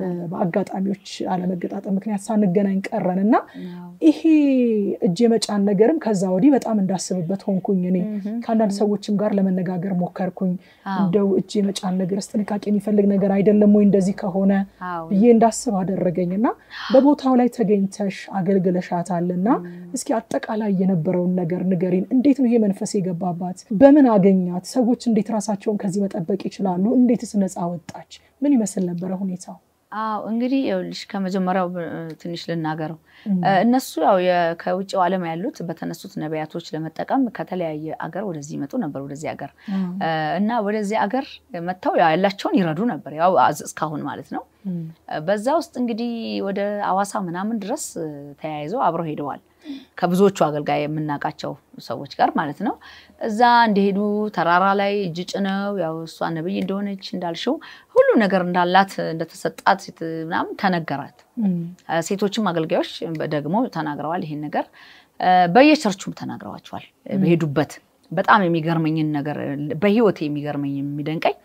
በአጋጣሚዎች አለመገጣጠም ምክንያት ሳንገናኝ ቀረን እና አዎ። ይሄ እጅ የመጫን ነገርም ከዛ ወዲህ በጣም እንዳስብበት ሆንኩኝ። እኔ ከአንዳንድ ሰዎችም ጋር ለመነጋገር ሞከርኩኝ። አዎ፣ እንደው እጅ የመጫን ነገርስ ጥንቃቄ የሚፈልግ ነገር አይደለም ወይ እንደዚህ ከሆነ አዎ። ብዬ እንዳስብ አደረገኝ እና በቦታው ላይ ተገኝተሽ አገልግለሻታል እና እስኪ አጠቃላይ የነበረውን ነገር ንገሪን። እንዴት ነው ይሄ መንፈስ የገባባት? በምን አገኛት? ሰዎች እንዴት ራሳቸውን ከዚህ መጠበቅ ይችላሉ? እንዴትስ ነፃ ወጣች? ምን ይመስል ነበረ ሁኔታው? አዎ እንግዲህ ይኸውልሽ ከመጀመሪያው ትንሽ ልናገረው። እነሱ ያው ከውጭው ዓለም ያሉት በተነሱት ነቢያቶች ለመጠቀም ከተለያየ አገር ወደዚህ ይመጡ ነበር፣ ወደዚህ አገር እና ወደዚህ አገር መጥተው ያላቸውን ይረዱ ነበር፣ ያው እስካሁን ማለት ነው። በዛ ውስጥ እንግዲህ ወደ አዋሳ ምናምን ድረስ ተያይዘው አብረው ሄደዋል ከብዙዎቹ አገልጋይ የምናውቃቸው ሰዎች ጋር ማለት ነው። እዛ እንደሄዱ ተራራ ላይ እጅ ጭነው ያው እሷ ነብይ እንደሆነች እንዳልሽው ሁሉ ነገር እንዳላት እንደተሰጣት ምናምን ተነገራት። ሴቶችም አገልጋዮች ደግሞ ተናግረዋል። ይሄን ነገር በየቸርቹም ተናግረዋቸዋል። በሄዱበት በጣም የሚገርመኝን ነገር በህይወት የሚገርመኝ የሚደንቀኝ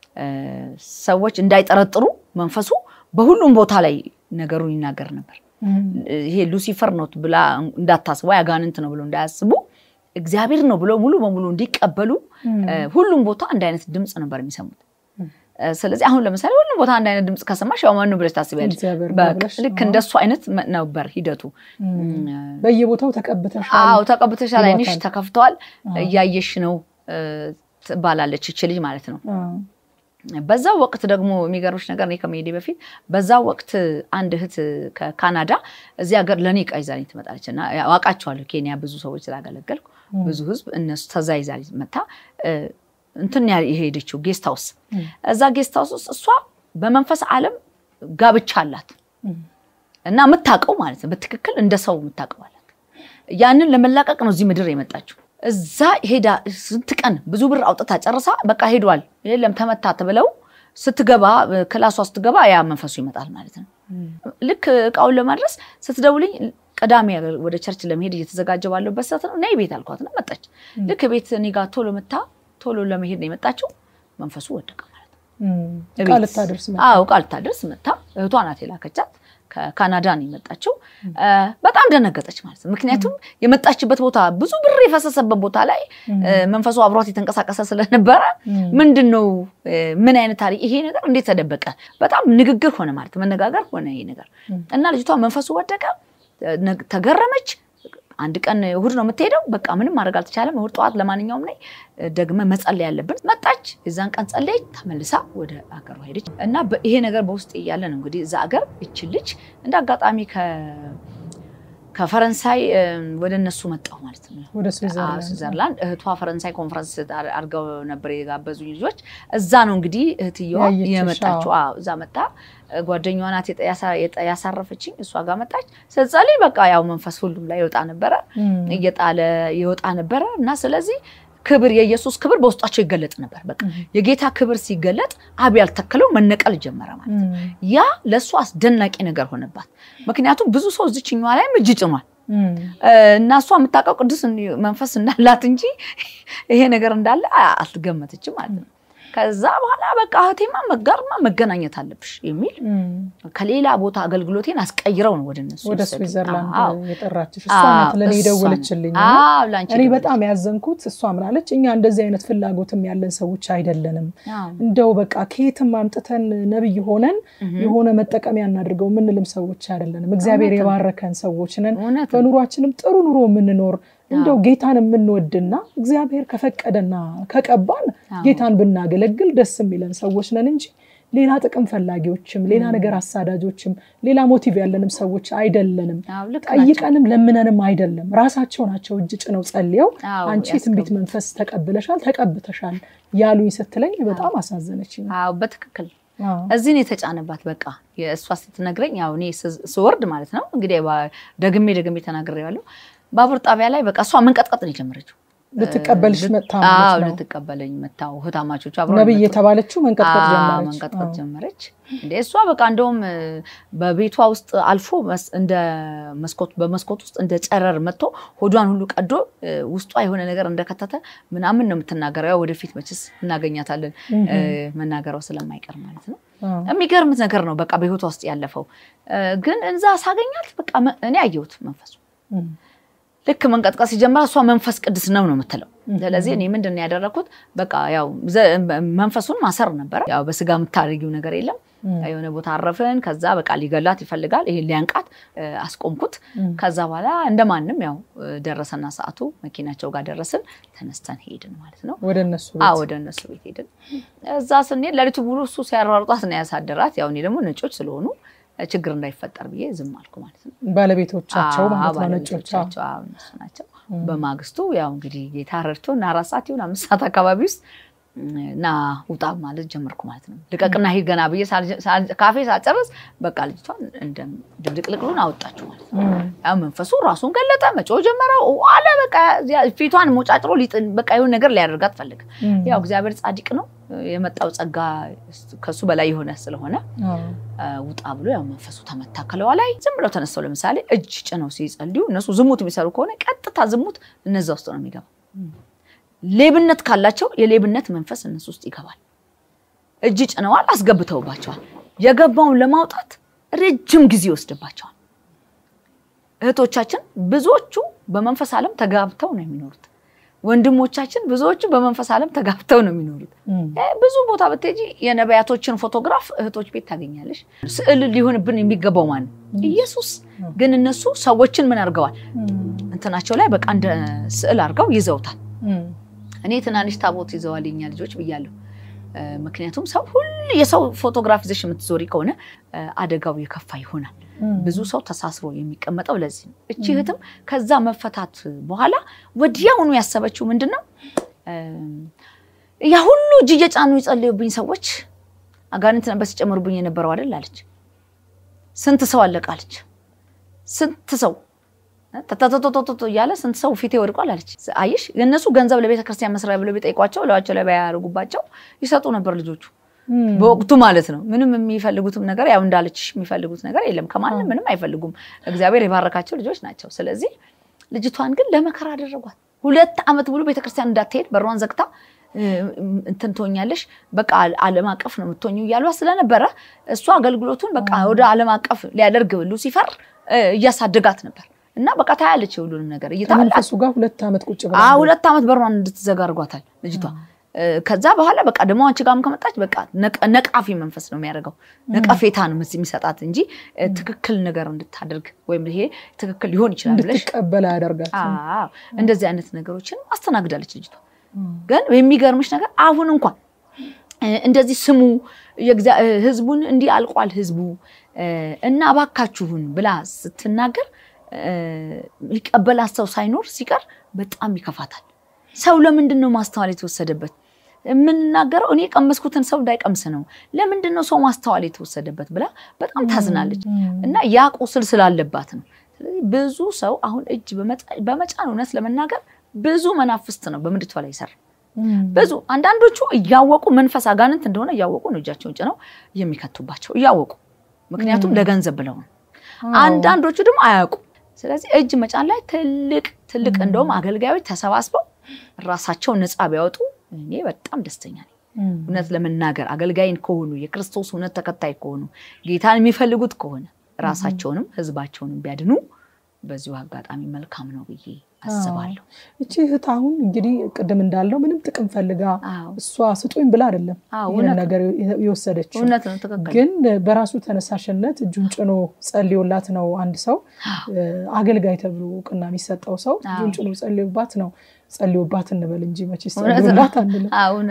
ሰዎች እንዳይጠረጥሩ መንፈሱ በሁሉም ቦታ ላይ ነገሩን ይናገር ነበር። ይሄ ሉሲፈር ነው ብላ እንዳታስቡ አጋንንት ነው ብሎ እንዳያስቡ እግዚአብሔር ነው ብሎ ሙሉ በሙሉ እንዲቀበሉ ሁሉም ቦታ አንድ አይነት ድምፅ ነበር የሚሰሙት። ስለዚህ አሁን ለምሳሌ ሁሉም ቦታ አንድ አይነት ድምፅ ከሰማሽ ያው ማነው ብለሽ ታስቢያለሽ። ልክ እንደሱ አይነት ነበር ሂደቱ። በየቦታው ተቀብተሻል። አዎ ተቀብተሻል፣ አይንሽ ተከፍተዋል፣ እያየሽ ነው ትባላለች እች ልጅ ማለት ነው። በዛ ወቅት ደግሞ የሚገርምሽ ነገር እኔ ከመሄዴ በፊት በዛ ወቅት አንድ እህት ከካናዳ እዚህ ሀገር ለእኔ ዕቃ ይዛልኝ ትመጣለች እና አውቃቸዋለሁ። ኬንያ ብዙ ሰዎች ስላገለገልኩ ብዙ ህዝብ እነሱ ተዛ ይዛልኝ መታ እንትን የሄደችው ጌስት ሃውስ እዛ ጌስት ሃውስ ውስጥ እሷ በመንፈስ ዓለም ጋብቻ አላት እና የምታውቀው ማለት ነው በትክክል እንደ ሰው የምታውቀው አላት። ያንን ለመላቀቅ ነው እዚህ ምድር የመጣችው። እዛ ሄዳ ስንት ቀን ብዙ ብር አውጥታ ጨርሳ በቃ ሄዷል የለም ተመታ ተብለው ስትገባ ክላሷ ስትገባ ያ መንፈሱ ይመጣል ማለት ነው። ልክ እቃውን ለማድረስ ስትደውልኝ ቅዳሜ ወደ ቸርች ለመሄድ እየተዘጋጀ ባለበት ሰዓት ነው ነይ ቤት አልኳት ነው መጣች። ልክ ቤት እኔ ጋር ቶሎ መታ ቶሎ ለመሄድ ነው የመጣችው። መንፈሱ ወደቀ ማለት ነው። ቃል ልታደርስ ቃል ልታደርስ መታ እህቷ ናት የላከቻት ከካናዳ ነው የመጣችው። በጣም ደነገጠች ማለት ነው። ምክንያቱም የመጣችበት ቦታ ብዙ ብር የፈሰሰበት ቦታ ላይ መንፈሱ አብሯት የተንቀሳቀሰ ስለነበረ ምንድን ነው ምን አይነት ታሪክ ይሄ ነገር እንዴት ተደበቀ? በጣም ንግግር ሆነ ማለት መነጋገር ሆነ ይሄ ነገር እና ልጅቷ መንፈሱ ወደቀ፣ ተገረመች። አንድ ቀን እሁድ ነው የምትሄደው። በቃ ምንም ማድረግ አልተቻለም። እሁድ ጠዋት ለማንኛውም ላይ ደግመ መጸለይ ያለብን መጣች። የዛን ቀን ጸለየች፣ ተመልሳ ወደ አገሯ ሄደች እና ይሄ ነገር በውስጥ እያለ ነው እንግዲህ እዛ አገር ይችን ልጅ እንደ አጋጣሚ ከፈረንሳይ ወደ እነሱ መጣሁ ማለት ነው፣ ወደ ስዊዘርላንድ። እህቷ ፈረንሳይ ኮንፈረንስ አድርገው ነበር የጋበዙኝ ልጆች። እዛ ነው እንግዲህ እህትየዋ የመጣችው። እዛ መጣ ጓደኛዋ ናት ያሳረፈችኝ። እሷ ጋር መጣች ስትጸልይ፣ በቃ ያው መንፈስ ሁሉም ላይ ይወጣ ነበረ፣ እየጣለ ይወጣ ነበረ እና ስለዚህ ክብር የኢየሱስ ክብር በውስጣቸው ይገለጥ ነበር። በቃ የጌታ ክብር ሲገለጥ አብ ያልተከለው መነቀል ጀመረ ማለት ነው። ያ ለእሱ አስደናቂ ነገር ሆነባት። ምክንያቱም ብዙ ሰው እዚችኛዋ ላይም እጅ ጭኗል እና እሷ የምታውቀው ቅዱስ መንፈስ እንዳላት እንጂ ይሄ ነገር እንዳለ አልገመተችም ማለት ነው። ከዛ በኋላ በቃ እህቴማ መጋርማ መገናኘት አለብሽ የሚል ከሌላ ቦታ አገልግሎቴን አስቀይረው ነው ወደ እነሱ ወደ ስዊዘርላንድ የጠራችሽ እሷ ናት ለእኔ የደወለችልኝ። እኔ በጣም ያዘንኩት እሷ ምናለች፣ እኛ እንደዚህ አይነት ፍላጎትም ያለን ሰዎች አይደለንም። እንደው በቃ ከየትም አምጥተን ነብይ ሆነን የሆነ መጠቀሚያ እናድርገው የምንልም ሰዎች አይደለንም። እግዚአብሔር የባረከን ሰዎች ነን። በኑሯችንም ጥሩ ኑሮ የምንኖር እንደው ጌታን የምንወድና እግዚአብሔር ከፈቀደና ከቀባን ጌታን ብናገለግል ደስ የሚለን ሰዎች ነን እንጂ ሌላ ጥቅም ፈላጊዎችም ሌላ ነገር አሳዳጆችም ሌላ ሞቲቭ ያለንም ሰዎች አይደለንም። ጠይቀንም ለምነንም አይደለም። ራሳቸው ናቸው እጅ ጭነው ጸልየው አንቺ የትንቢት መንፈስ ተቀብለሻል፣ ተቀብተሻል ያሉኝ ስትለኝ በጣም አሳዘነች። በትክክል እዚህን የተጫነባት በቃ የእሷ ስትነግረኝ ያው እኔ ስወርድ ማለት ነው እንግዲህ ደግሜ ደግሜ ተናግሬዋለሁ ባቡር ጣቢያ ላይ በቃ እሷ መንቀጥቀጥ ነው የጀመረችው። ልትቀበልሽ መታ ልትቀበለኝ መታው ህታማቾች ነብይ የተባለችው መንቀጥቀጥ ጀመረች መንቀጥቀጥ ጀመረች። እንደ እሷ በቃ እንደውም በቤቷ ውስጥ አልፎ እንደ መስኮት በመስኮት ውስጥ እንደ ጨረር መጥቶ ሆዷን ሁሉ ቀዶ ውስጧ የሆነ ነገር እንደከተተ ምናምን ነው የምትናገረው። ያው ወደፊት መችስ እናገኛታለን መናገረው ስለማይቀር ማለት ነው። የሚገርም ነገር ነው በቃ በህይወቷ ውስጥ ያለፈው። ግን እዛ ሳገኛት በቃ እኔ አየሁት መንፈሱ ልክ መንቀጥቀጥ ሲጀምር እሷ መንፈስ ቅዱስ ነው ነው የምትለው። ስለዚህ እኔ ምንድን ነው ያደረግኩት? በቃ ያው መንፈሱን ማሰር ነበረ። ያው በስጋ የምታደርጊው ነገር የለም የሆነ ቦታ አረፍን። ከዛ በቃ ሊገላት ይፈልጋል። ይሄ ሊያንቃት አስቆምኩት። ከዛ በኋላ እንደማንም ያው ደረሰና ሰዓቱ መኪናቸው ጋር ደረስን። ተነስተን ሄድን ማለት ነው ወደ እነሱ ወደ እነሱ ቤት ሄድን። እዛ ስንሄድ ለሊቱ ሙሉ እሱ ሲያሯሩጧት ነው ያሳደራት። ያው እኔ ደግሞ ነጮች ስለሆኑ ችግር እንዳይፈጠር ብዬ ዝም አልኩ ማለት ነው። ባለቤቶቻቸው ማለት ነው ነጮች ባለቤቶቻቸው አዎ፣ እነሱ ናቸው። በማግስቱ ያው እንግዲህ ጌታ ረድቶ እና አራት ሰዓት ይሁን አምስት ሰዓት አካባቢ ውስጥ እና ውጣ ማለት ጀመርኩ ማለት ነው። ልቀቅና ሂድ ገና ብዬ ካፌ ሳጨርስ በቃ ልጅቷን እንደ ድብልቅልቅሉን አወጣችሁ ማለት ነው። ያው መንፈሱ ራሱን ገለጠ፣ መጮህ ጀመረ አለ። በቃ ፊቷን ሞጫጭሮ ሊጥን በቃ የሆነ ነገር ሊያደርጋት ፈልግ። ያው እግዚአብሔር ጻድቅ ነው። የመጣው ጸጋ ከሱ በላይ የሆነ ስለሆነ ውጣ ብሎ ያው መንፈሱ ተመታ ከለዋ ላይ ዝም ብለው ተነስተው ለምሳሌ እጅ ጭነው ሲጸልዩ እነሱ ዝሙት የሚሰሩ ከሆነ ቀጥታ ዝሙት እነዛ ውስጥ ነው የሚገባው። ሌብነት ካላቸው የሌብነት መንፈስ እነሱ ውስጥ ይገባል። እጅ ጭነዋል፣ አስገብተውባቸዋል። የገባውን ለማውጣት ረጅም ጊዜ ይወስድባቸዋል። እህቶቻችን ብዙዎቹ በመንፈስ ዓለም ተጋብተው ነው የሚኖሩት። ወንድሞቻችን ብዙዎቹ በመንፈስ ዓለም ተጋብተው ነው የሚኖሩት። ብዙ ቦታ ብትሄጂ የነቢያቶችን ፎቶግራፍ እህቶች ቤት ታገኛለሽ። ስዕል ሊሆንብን የሚገባው ማን ኢየሱስ። ግን እነሱ ሰዎችን ምን አድርገዋል? እንትናቸው ላይ በቃ እንደ ስዕል አድርገው ይዘውታል። እኔ ትናንሽ ታቦት ይዘዋል የኛ ልጆች ብያለሁ። ምክንያቱም ሰው ሁሉ የሰው ፎቶግራፍ ይዘሽ የምትዞሪ ከሆነ አደጋው የከፋ ይሆናል። ብዙ ሰው ተሳስሮ የሚቀመጠው ለዚህ ነው። እቺ እህትም ከዛ መፈታት በኋላ ወዲያውኑ ያሰበችው ምንድን ነው? ያ ሁሉ እጅ እየጫኑ የጸለዩብኝ ሰዎች አጋንንት ነበር ሲጨምሩብኝ የነበረው አይደል አለች። ስንት ሰው አለቃለች። ስንት ሰው ተተተተተቶ እያለ ስንት ሰው ፊቴ ወድቋል አለች። አየሽ እነሱ ገንዘብ ለቤተ ክርስቲያን መስሪያ ብለው ቢጠይቋቸው ለዋቸው ላይ ባያደርጉባቸው ይሰጡ ነበር ልጆቹ በወቅቱ ማለት ነው። ምንም የሚፈልጉትም ነገር ያው እንዳለችሽ የሚፈልጉት ነገር የለም። ከማንም ምንም አይፈልጉም። እግዚአብሔር የባረካቸው ልጆች ናቸው። ስለዚህ ልጅቷን ግን ለመከራ አደረጓት። ሁለት ዓመት ሙሉ ቤተክርስቲያን እንዳትሄድ በሯን ዘግታ እንትን ትሆኛለሽ፣ በቃ ዓለም አቀፍ ነው የምትሆኙ እያሏት ስለነበረ እሱ አገልግሎቱን በቃ ወደ ዓለም አቀፍ ሊያደርግ ሉሲፈር እያሳደጋት ነበር። እና በቃ ታያለች የሁሉንም ነገር ከመንፈሱ ጋር ሁለት ዓመት ቁጭ ብላ ሁለት ዓመት በሯን እንድትዘጋ አድርጓታል ልጅቷ። ከዛ በኋላ በቃ ደግሞ አንቺ ጋርም ከመጣች በቃ ነቃፊ መንፈስ ነው የሚያደርገው። ነቀፌታ ነው የሚሰጣት እንጂ ትክክል ነገር እንድታደርግ ወይም ይሄ ትክክል ሊሆን ይችላል ብለሽ እንድትቀበል ያደርጋት። እንደዚህ አይነት ነገሮችን አስተናግዳለች ልጅቷ። ግን የሚገርምሽ ነገር አሁን እንኳን እንደዚህ ስሙ ህዝቡን እንዲህ አልቋል ህዝቡ እና እባካችሁን ብላ ስትናገር ይቀበላት ሰው ሳይኖር ሲቀር በጣም ይከፋታል። ሰው ለምንድን ነው ማስተዋል የተወሰደበት? የምንናገረው እኔ የቀመስኩትን ሰው እንዳይቀምስ ነው። ለምንድን ነው ሰው ማስተዋል የተወሰደበት ብላ በጣም ታዝናለች። እና ያ ቁስል ስላለባት ነው። ስለዚህ ብዙ ሰው አሁን እጅ በመጫን እውነት ለመናገር ብዙ መናፍስት ነው በምድቷ ላይ ይሰራ ብዙ አንዳንዶቹ እያወቁ መንፈስ አጋንንት እንደሆነ እያወቁ ነው እጃቸውን ጭነው የሚከቱባቸው እያወቁ ምክንያቱም ለገንዘብ ብለው ነው። አንዳንዶቹ ደግሞ አያውቁ። ስለዚህ እጅ መጫን ላይ ትልቅ ትልቅ እንደውም አገልጋዮች ተሰባስበው ራሳቸውን ነፃ ቢያወጡ እኔ በጣም ደስተኛ ነኝ። እውነት ለመናገር አገልጋይን ከሆኑ የክርስቶስ እውነት ተከታይ ከሆኑ ጌታን የሚፈልጉት ከሆነ ራሳቸውንም ሕዝባቸውንም ቢያድኑ በዚሁ አጋጣሚ መልካም ነው ብዬ አስባለሁ። እቺ እህት አሁን እንግዲህ ቅድም እንዳለው ምንም ጥቅም ፈልጋ እሷ ስጡኝ ብላ አይደለም ይህን ነገር የወሰደችው። እውነት ነው፣ ትክክል። ግን በራሱ ተነሳሽነት እጁን ጭኖ ጸልዮላት ነው አንድ ሰው አገልጋይ ተብሎ እውቅና የሚሰጠው ሰው እጁን ጭኖ ጸልዮባት ነው ጸልዮባት እንበል እንጂ መቼስ ጸልዮላት አንልም።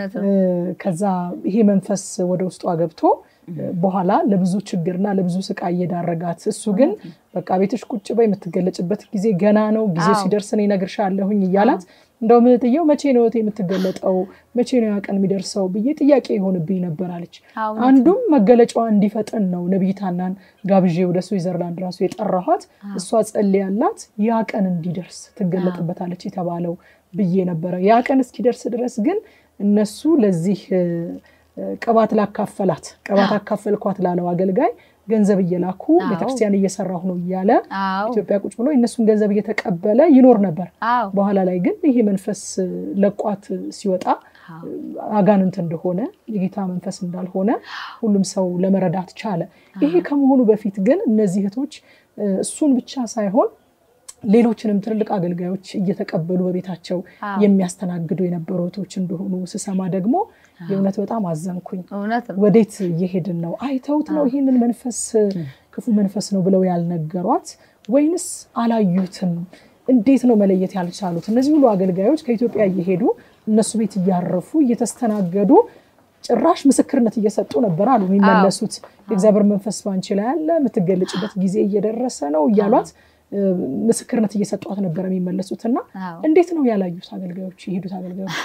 ከዛ ይሄ መንፈስ ወደ ውስጧ ገብቶ በኋላ ለብዙ ችግርና ለብዙ ስቃይ እየዳረጋት እሱ ግን በቃ ቤትሽ ቁጭ በይ የምትገለጭበት ጊዜ ገና ነው፣ ጊዜው ሲደርስ እኔ እነግርሻለሁኝ እያላት እንደውም እህትየው መቼ ነው እህቴ የምትገለጠው መቼ ነው ያ ቀን የሚደርሰው ብዬ ጥያቄ የሆንብኝ ነበር አለች። አንዱም መገለጫዋ እንዲፈጥን ነው ነቢይ ሐናን ጋብዤ ወደ ስዊዘርላንድ ራሱ የጠራኋት እሷ ጸልያላት ያ ቀን እንዲደርስ ትገለጥበታለች የተባለው ብዬ ነበረ። ያ ቀን እስኪደርስ ድረስ ግን እነሱ ለዚህ ቅባት ላካፈላት ቅባት አካፈልኳት ላለው አገልጋይ ገንዘብ እየላኩ ቤተክርስቲያን እየሰራሁ ነው እያለ ኢትዮጵያ ቁጭ ብሎ የእነሱን ገንዘብ እየተቀበለ ይኖር ነበር። በኋላ ላይ ግን ይሄ መንፈስ ለቋት ሲወጣ አጋንንት እንደሆነ የጌታ መንፈስ እንዳልሆነ ሁሉም ሰው ለመረዳት ቻለ። ይሄ ከመሆኑ በፊት ግን እነዚህ እህቶች እሱን ብቻ ሳይሆን ሌሎችንም ትልልቅ አገልጋዮች እየተቀበሉ በቤታቸው አዎ። የሚያስተናግዱ የነበሩ እህቶች እንደሆኑ ስሰማ ደግሞ የእውነት በጣም አዘንኩኝ። እውነት ነው። ወዴት እየሄድን ነው? አይተውት ነው ይህንን መንፈስ ክፉ መንፈስ ነው ብለው ያልነገሯት ወይንስ አላዩትም? እንዴት ነው መለየት ያልቻሉት? እነዚህ ሁሉ አገልጋዮች ከኢትዮጵያ እየሄዱ እነሱ ቤት እያረፉ እየተስተናገዱ ጭራሽ ምስክርነት እየሰጡ ነበር አሉ የሚመለሱት። የእግዚአብሔር መንፈስ ባንቺ ላይ አለ፣ የምትገለጭበት ጊዜ እየደረሰ ነው እያሏት እ፣ ምስክርነት እየሰጧት ነበር የሚመለሱት። እና አዎ። እንዴት ነው ያላዩት አገልጋዮች የሄዱት አገልጋዮች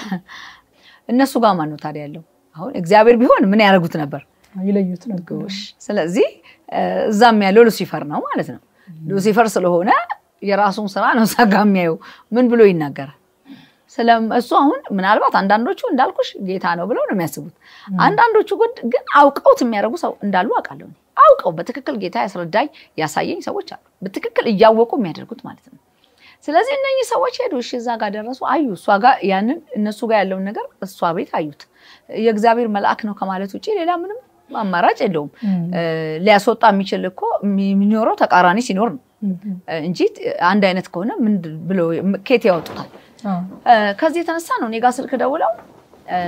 እነሱ ጋር ማን ነው ታዲያ ያለው? አሁን እግዚአብሔር ቢሆን ምን ያደርጉት ነበር? ይለዩት ነበር? ጎሽ። ስለዚህ እ፣ እዛም ያለው ሉሲፈር ነው ማለት ነው። ሉሲፈር ስለሆነ የራሱን ስራ ነው እዛ ጋ የሚያየው። ምን ብሎ ይናገራል? ስለ እሱ አሁን ምናልባት አንዳንዶቹ እንዳልኩሽ ጌታ ነው ብለው ነው የሚያስቡት። አንዳንዶቹ ግን- ግን አውቀውት የሚያደርጉ ሰው እንዳሉ አውቃለሁ። እኔ። አውቀው በትክክል ጌታ ያስረዳኝ ያሳየኝ ሰዎች አሉ። በትክክል እያወቁ የሚያደርጉት ማለት ነው። ስለዚህ እነኚህ ሰዎች ሄዱ። እሺ እዛ ጋር ደረሱ፣ አዩ። እሷ ጋር ያንን እነሱ ጋር ያለውን ነገር እሷ ቤት አዩት። የእግዚአብሔር መልአክ ነው ከማለት ውጭ ሌላ ምንም አማራጭ የለውም። እ፣ ሊያስወጣ የሚችል እኮ የሚኖረው ተቃራኒ ሲኖር ነው እም፣ እ፣ እንጂ አንድ አይነት ከሆነ ምንድን ብሎ ኬት ያወጡታል? አዎ። እ፣ ከዚህ የተነሳ ነው እኔ ጋር ስልክ ደውለው እ፣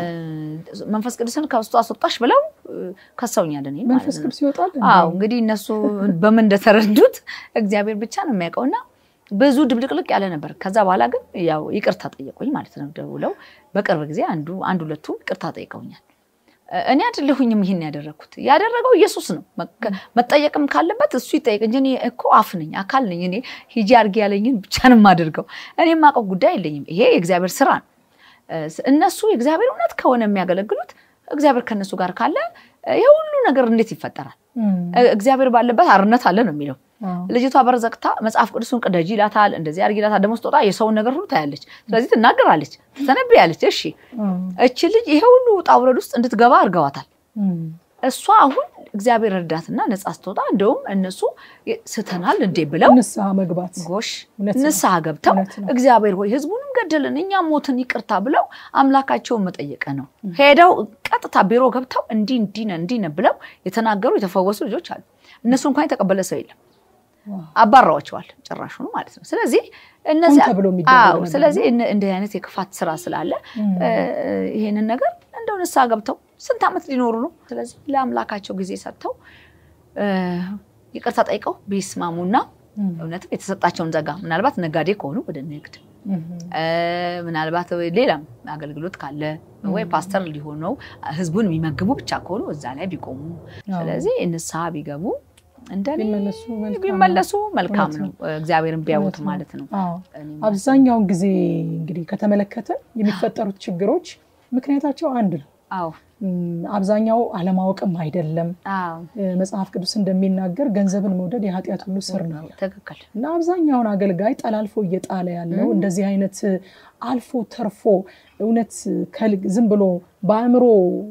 መንፈስ ቅዱስን ከውስጡ አስወጣሽ ብለው እ፣ ከሰውኛል እኔን ማለት መንፈስ ነው። ቅዱስ ይወጣል እንዴ? አዎ እንግዲህ እነሱ በምን እንደተረዱት እግዚአብሔር ብቻ ነው የሚያውቀው። እና ብዙ ድብልቅልቅ ያለ ነበር። ከዛ በኋላ ግን ያው ይቅርታ ጠየቁኝ ማለት ነው። ደውለው በቅርብ ጊዜ አንዱ አንድ ሁለቱ ይቅርታ ጠይቀውኛል። እኔ አይደለሁኝም ይህን ያደረግኩት፣ ያደረገው ኢየሱስ ነው። መከ- መጠየቅም ካለበት እሱ ይጠየቅ እንጂ እኔ እኮ አፍ ነኝ፣ አካል ነኝ። እኔ ሂጂ አድርጌ ያለኝን ብቻ ነው የማደርገው። እኔ የማውቀው ጉዳይ የለኝም። ይሄ የእግዚአብሔር ስራ ነው። እነሱ የእግዚአብሔር እውነት ከሆነ የሚያገለግሉት እግዚአብሔር ከእነሱ ጋር ካለ ይህ ሁሉ ነገር እንዴት ይፈጠራል? እም፣ እግዚአብሔር ባለበት አርነት አለ ነው የሚለው። አዎ። ልጅቷ በር ዘግታ መጽሐፍ ቅዱስን ቅደጂ ይላታል፣ እንደዚህ አድርጊ ይላታል። ደግሞ ስትወጣ የሰውን ነገር ሁሉ ታያለች። ስለዚህ ትናገራለች፣ ትተነብያለች። እሺ እም፣ እቺ ልጅ ይሄ ሁሉ ውጣ ውረድ ውስጥ እንድትገባ አድርገዋታል። እም፣ እሷ አሁን እግዚአብሔር ረዳትና ነጻ ስትወጣ እንደውም እነሱ ስተናል እንዴ ብለው ንስሐ መግባት ጎሽ እውነት ነው። ንስሐ ገብተው እውነት ነው። እግዚአብሔር ሆይ ህዝቡንም ገደልን እኛም ሞትን ይቅርታ ብለው አምላካቸውን መጠየቀ ነው። ሄደው ቀጥታ ቢሮ ገብተው እንዲህ እንዲህ ነህ እንዲህ ነህ ብለው የተናገሩ የተፈወሱ ልጆች አሉ። እነሱ እንኳን የተቀበለ ሰው የለም። ዋው። አባረዋቸዋል ጭራሹኑ ማለት ነው። ስለዚህ እነዚህ ሆን ተብሎ የሚደረግ አዎ፣ ነገር ስለዚህ እነ- እንዲህ አይነት የክፋት ስራ ስላለ እም፣ እ፣ ይሄንን ነገር እንደው ንስሐ ገብተው ስንት ዓመት ሊኖሩ ነው። ስለዚህ ለአምላካቸው ጊዜ ሰጥተው እ፣ ይቅርታ ጠይቀው ቢስማሙና እም፣ እውነትም የተሰጣቸውን ጸጋ ምናልባት ነጋዴ ከሆኑ ወደ ንግድ እም፣ እ፣ ምናልባት ሌላም አገልግሎት ካለ ወይ ፓስተር ሊሆነው ህዝቡን የሚመግቡ ብቻ ከሆኑ እዛ ላይ ቢቆሙ፣ ስለዚህ ንስሐ ቢገቡ እንደኔ ቢመለሱ መልካም ነው። ቢመለሱ መልካም እውነት ነው። እግዚአብሔርን ቢያዩት እውነት ነው። ማለት ነው። አዎ። እኔ አብዛኛውን ጊዜ እንግዲህ ከተመለከተ የሚፈጠሩት ችግሮች ምክንያታቸው አንድ ነው። አዎ እም፣ አብዛኛው አለማወቅም አይደለም። አዎ እ፣ መጽሐፍ ቅዱስ እንደሚናገር ገንዘብን መውደድ የኃጢአት ሁሉ ስር ነው ትክክል እና አብዛኛውን አገልጋይ ጠላልፎ እየጣለ ያለው እንደዚህ አይነት አልፎ ተርፎ እውነት ከል- ዝም ብሎ በአእምሮ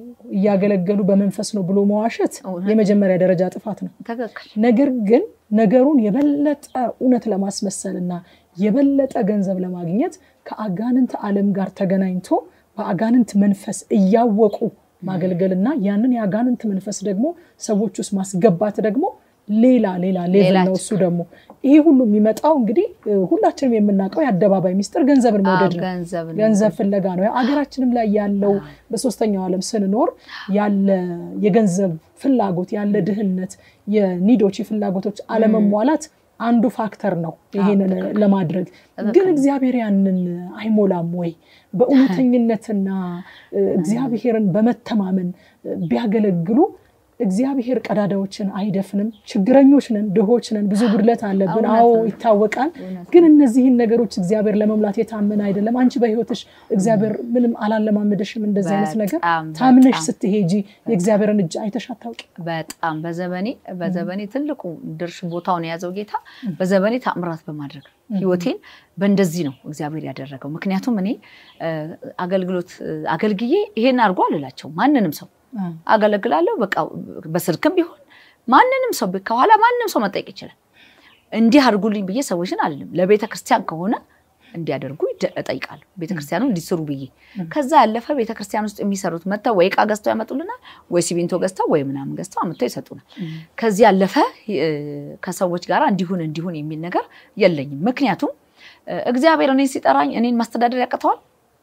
እያገለገሉ በመንፈስ ነው ብሎ መዋሸት እውነት። የመጀመሪያ ደረጃ ጥፋት ነው። ትክክል ነገር ግን ነገሩን የበለጠ እውነት ለማስመሰል እና የበለጠ ገንዘብ ለማግኘት ከአጋንንት ዓለም ጋር ተገናኝቶ በአጋንንት መንፈስ እያወቁ ማገልገልና ያንን የአጋንንት መንፈስ ደግሞ ሰዎች ውስጥ ማስገባት ደግሞ ሌላ ሌላ ሌቭል ሌላ ነው። እሱ ደግሞ ይሄ ሁሉ የሚመጣው እንግዲህ እ፣ ሁላችንም የምናውቀው የአደባባይ ሚስጥር ገንዘብን መውደድ ነው። ገንዘብ ነው። ገንዘብ ፍለጋ ነው። አገራችንም ላይ ያለው በሶስተኛው ዓለም ስንኖር ያለ የገንዘብ ፍላጎት ያለ ድህነት፣ የኒዶች የፍላጎቶች አለመሟላት አንዱ ፋክተር ነው ይሄንን ለማድረግ ግን እግዚአብሔር ያንን አይሞላም ወይ? በእውነተኝነትና እ፣ እግዚአብሔርን በመተማመን እ፣ ቢያገለግሉ እግዚአብሔር ቀዳዳዎችን አይደፍንም። ችግረኞች ነን፣ ድሆች ነን፣ ብዙ ጉድለት አለብን። እውነት አዎ ነው። ይታወቃል። እውነት ግን እነዚህን ነገሮች እግዚአብሔር ለመሙላት የታመነ አይደለም። አንቺ በሕይወትሽ እግዚአብሔር ምንም አላለማመደሽም። እንደዚህ አይነት ነገር በጣም ታምነሽ በጣም ስትሄጂ የእግዚአብሔርን እጅ አይተሽ አታውቂ። በጣም በዘመኔ በዘመኔ ትልቁ ድርሽ ቦታውን የያዘው ጌታ በዘመኔ ታምራት በማድረግ ነው። ህይወቴን በእንደዚህ ነው እግዚአብሔር ያደረገው። ምክንያቱም እኔ እ፣ አገልግሎት እ፣ አገልግዬ ይሄን አድርጎ አልላቸው ማንንም ሰው አገለግላለሁ። በቃ በስልክም ቢሆን ማንንም ሰው ከኋላ ማንም ሰው መጠየቅ ይችላል። እንዲህ አድርጉልኝ ብዬ ሰዎችን አልልም። ለቤተ ክርስቲያን ከሆነ እንዲያደርጉ እጠይቃለሁ፣ ቤተክርስቲያኑ እንዲስሩ ብዬ። ከዛ ያለፈ ቤተክርስቲያን ውስጥ የሚሰሩት መጥተው ወይ እቃ ገዝተው ያመጡልናል፣ ወይ ሲሚንቶ ገዝተው ወይ ምናምን ገዝተው አምጥተው ይሰጡናል። ከዚህ ያለፈ ከሰዎች ጋር እንዲሁን እንዲሁን የሚል ነገር የለኝም። ምክንያቱም እግዚአብሔር እኔን ሲጠራኝ እኔን ማስተዳደር ያቅተዋል?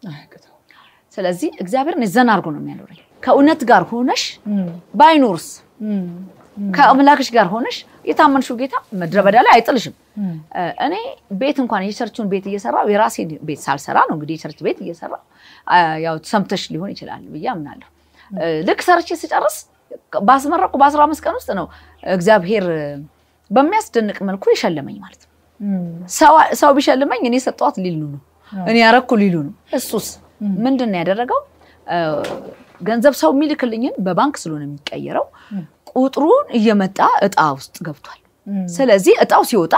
ስለዚህ እግዚአብሔር እኔ ዘና አድርጎ ነው የሚያኖረኝ። ከእውነት ጋር ሆነሽ ባይኖርስ ከአምላክሽ ጋር ሆነሽ የታመንሽው ጌታ ምድረ በዳ ላይ አይጥልሽም። እኔ ቤት እንኳን የቸርቹን ቤት እየሰራው የራሴን ቤት ሳልሰራ ነው እንግዲህ የቸርች ቤት እየሰራ ያው ሰምተሽ ሊሆን ይችላል ብዬ አምናለሁ። ልክ ሰርቼ ስጨርስ ባስመረቁ በአስራ አምስት ቀን ውስጥ ነው እግዚአብሔር በሚያስደንቅ መልኩ የሸለመኝ ማለት ነው። ሰው ቢሸልመኝ እኔ ሰጠዋት ሊሉ ነው፣ እኔ ያረኩ ሊሉ ነው። እሱስ ምንድን ነው ያደረገው? ገንዘብ ሰው የሚልክልኝን በባንክ ስለሆነ የሚቀየረው ቁጥሩን እየመጣ እጣ ውስጥ ገብቷል። ስለዚህ እጣው ሲወጣ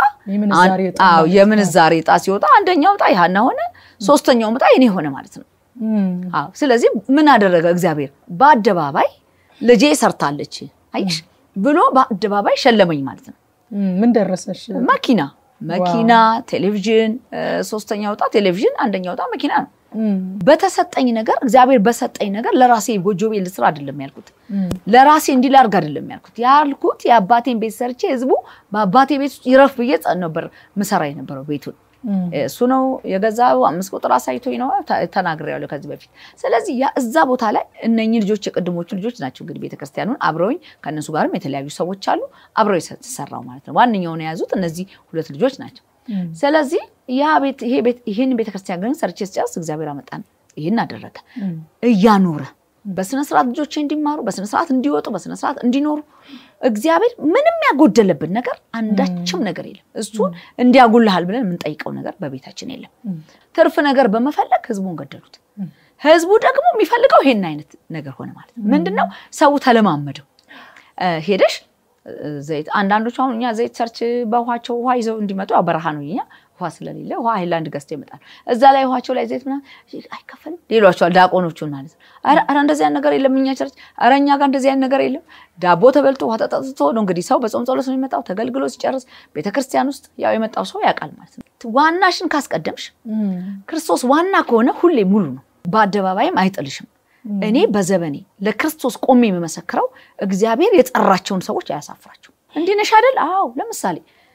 የምንዛሬ እጣ ሲወጣ አንደኛው እጣ ያህና ሆነ፣ ሶስተኛው እጣ የኔ ሆነ ማለት ነው። ስለዚህ ምን አደረገ እግዚአብሔር? በአደባባይ ልጄ ሰርታለች አይሽ ብሎ በአደባባይ ሸለመኝ ማለት ነው። ምን ደረሰሽ? መኪና መኪና፣ ቴሌቪዥን፣ ሶስተኛው እጣ ቴሌቪዥን፣ አንደኛው እጣ መኪና ነው። በተሰጠኝ ነገር እግዚአብሔር በሰጠኝ ነገር ለራሴ ጎጆ ቤት ልስራ አይደለም ያልኩት፣ ለራሴ እንዲህ ላድርግ አይደለም ያልኩት። ያልኩት የአባቴን ቤት ሰርቼ ህዝቡ በአባቴ ቤት ውስጥ ይረፍ ብዬ ነበር ምሰራ የነበረው ቤቱን እሱ ነው የገዛው። አምስት ቁጥር አሳይቶኝ ነው ተናግሬያለሁ ከዚህ በፊት። ስለዚህ እዛ ቦታ ላይ እነኚህ ልጆች የቅድሞቹ ልጆች ናቸው እንግዲህ ቤተክርስቲያኑን አብረውኝ ከእነሱ ጋርም የተለያዩ ሰዎች አሉ አብረው የተሰራው ማለት ነው። ዋነኛውን የያዙት እነዚህ ሁለት ልጆች ናቸው። ስለዚህ ያ ቤት ይሄ ቤት ይህን ቤተክርስቲያን ግን ሰርቼ ስጨርስ እግዚአብሔር አመጣን፣ ይህን አደረገ እያኖረ በስነስርዓት ልጆቼ እንዲማሩ በስነስርዓት እንዲወጡ በስነስርዓት እንዲኖሩ እግዚአብሔር ምንም ያጎደለብን ነገር አንዳችም ነገር የለም። እሱን እንዲያጎልሃል ብለን የምንጠይቀው ነገር በቤታችን የለም። ትርፍ ነገር በመፈለግ ህዝቡን ገደሉት። ህዝቡ ደግሞ የሚፈልገው ይሄን አይነት ነገር ሆነ ማለት ነው። ምንድነው ሰው ተለማመደው። ሄደሽ ዘይት አንዳንዶቹ አሁን እኛ ዘይት ሰርች በውሃቸው ውሃ ይዘው እንዲመጡ ያው በረሃ ነው እኛ ውሃ ስለሌለ ውሃ ሃይላንድ ገዝተው ይመጣል። እዛ ላይ ውሃቸው ላይ ዘይት ምናምን አይከፈልም ይሏቸዋል ዲያቆኖቹን ማለት ነው። ኧረ እንደዚህ አይነት ነገር የለም እኛ ቸርች፣ ኧረ እኛ ጋር እንደዚህ አይነት ነገር የለም። ዳቦ ተበልቶ ውሃ ተጠጥቶ ነው እንግዲህ ሰው በጾም ጸሎት ነው የሚመጣው። ተገልግሎ ሲጨርስ ቤተክርስቲያን ውስጥ ያው የመጣው ሰው ያውቃል ማለት ነው። ዋናሽን ካስቀደምሽ ክርስቶስ ዋና ከሆነ ሁሌ ሙሉ ነው፣ በአደባባይም አይጥልሽም። እኔ በዘመኔ ለክርስቶስ ቆሜ የምመሰክረው እግዚአብሔር የጠራቸውን ሰዎች አያሳፍራቸው። እንዲህ ነሽ አይደል? አዎ። ለምሳሌ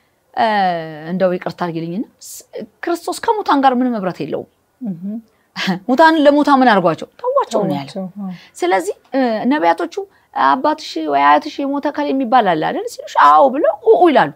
እንደው ይቅርታ አድርጊልኝና ክርስቶስ ከሙታን ጋር ምንም ህብረት የለውም። ሙታንን ለሙታን ምን አድርጓቸው ተዋቸው ነው ያለው። ስለዚህ ነቢያቶቹ አባትሽ ወይ አያትሽ የሞተ ከል የሚባል አለ አይደል ሲሉሽ፣ አዎ ብለው ይላሉ።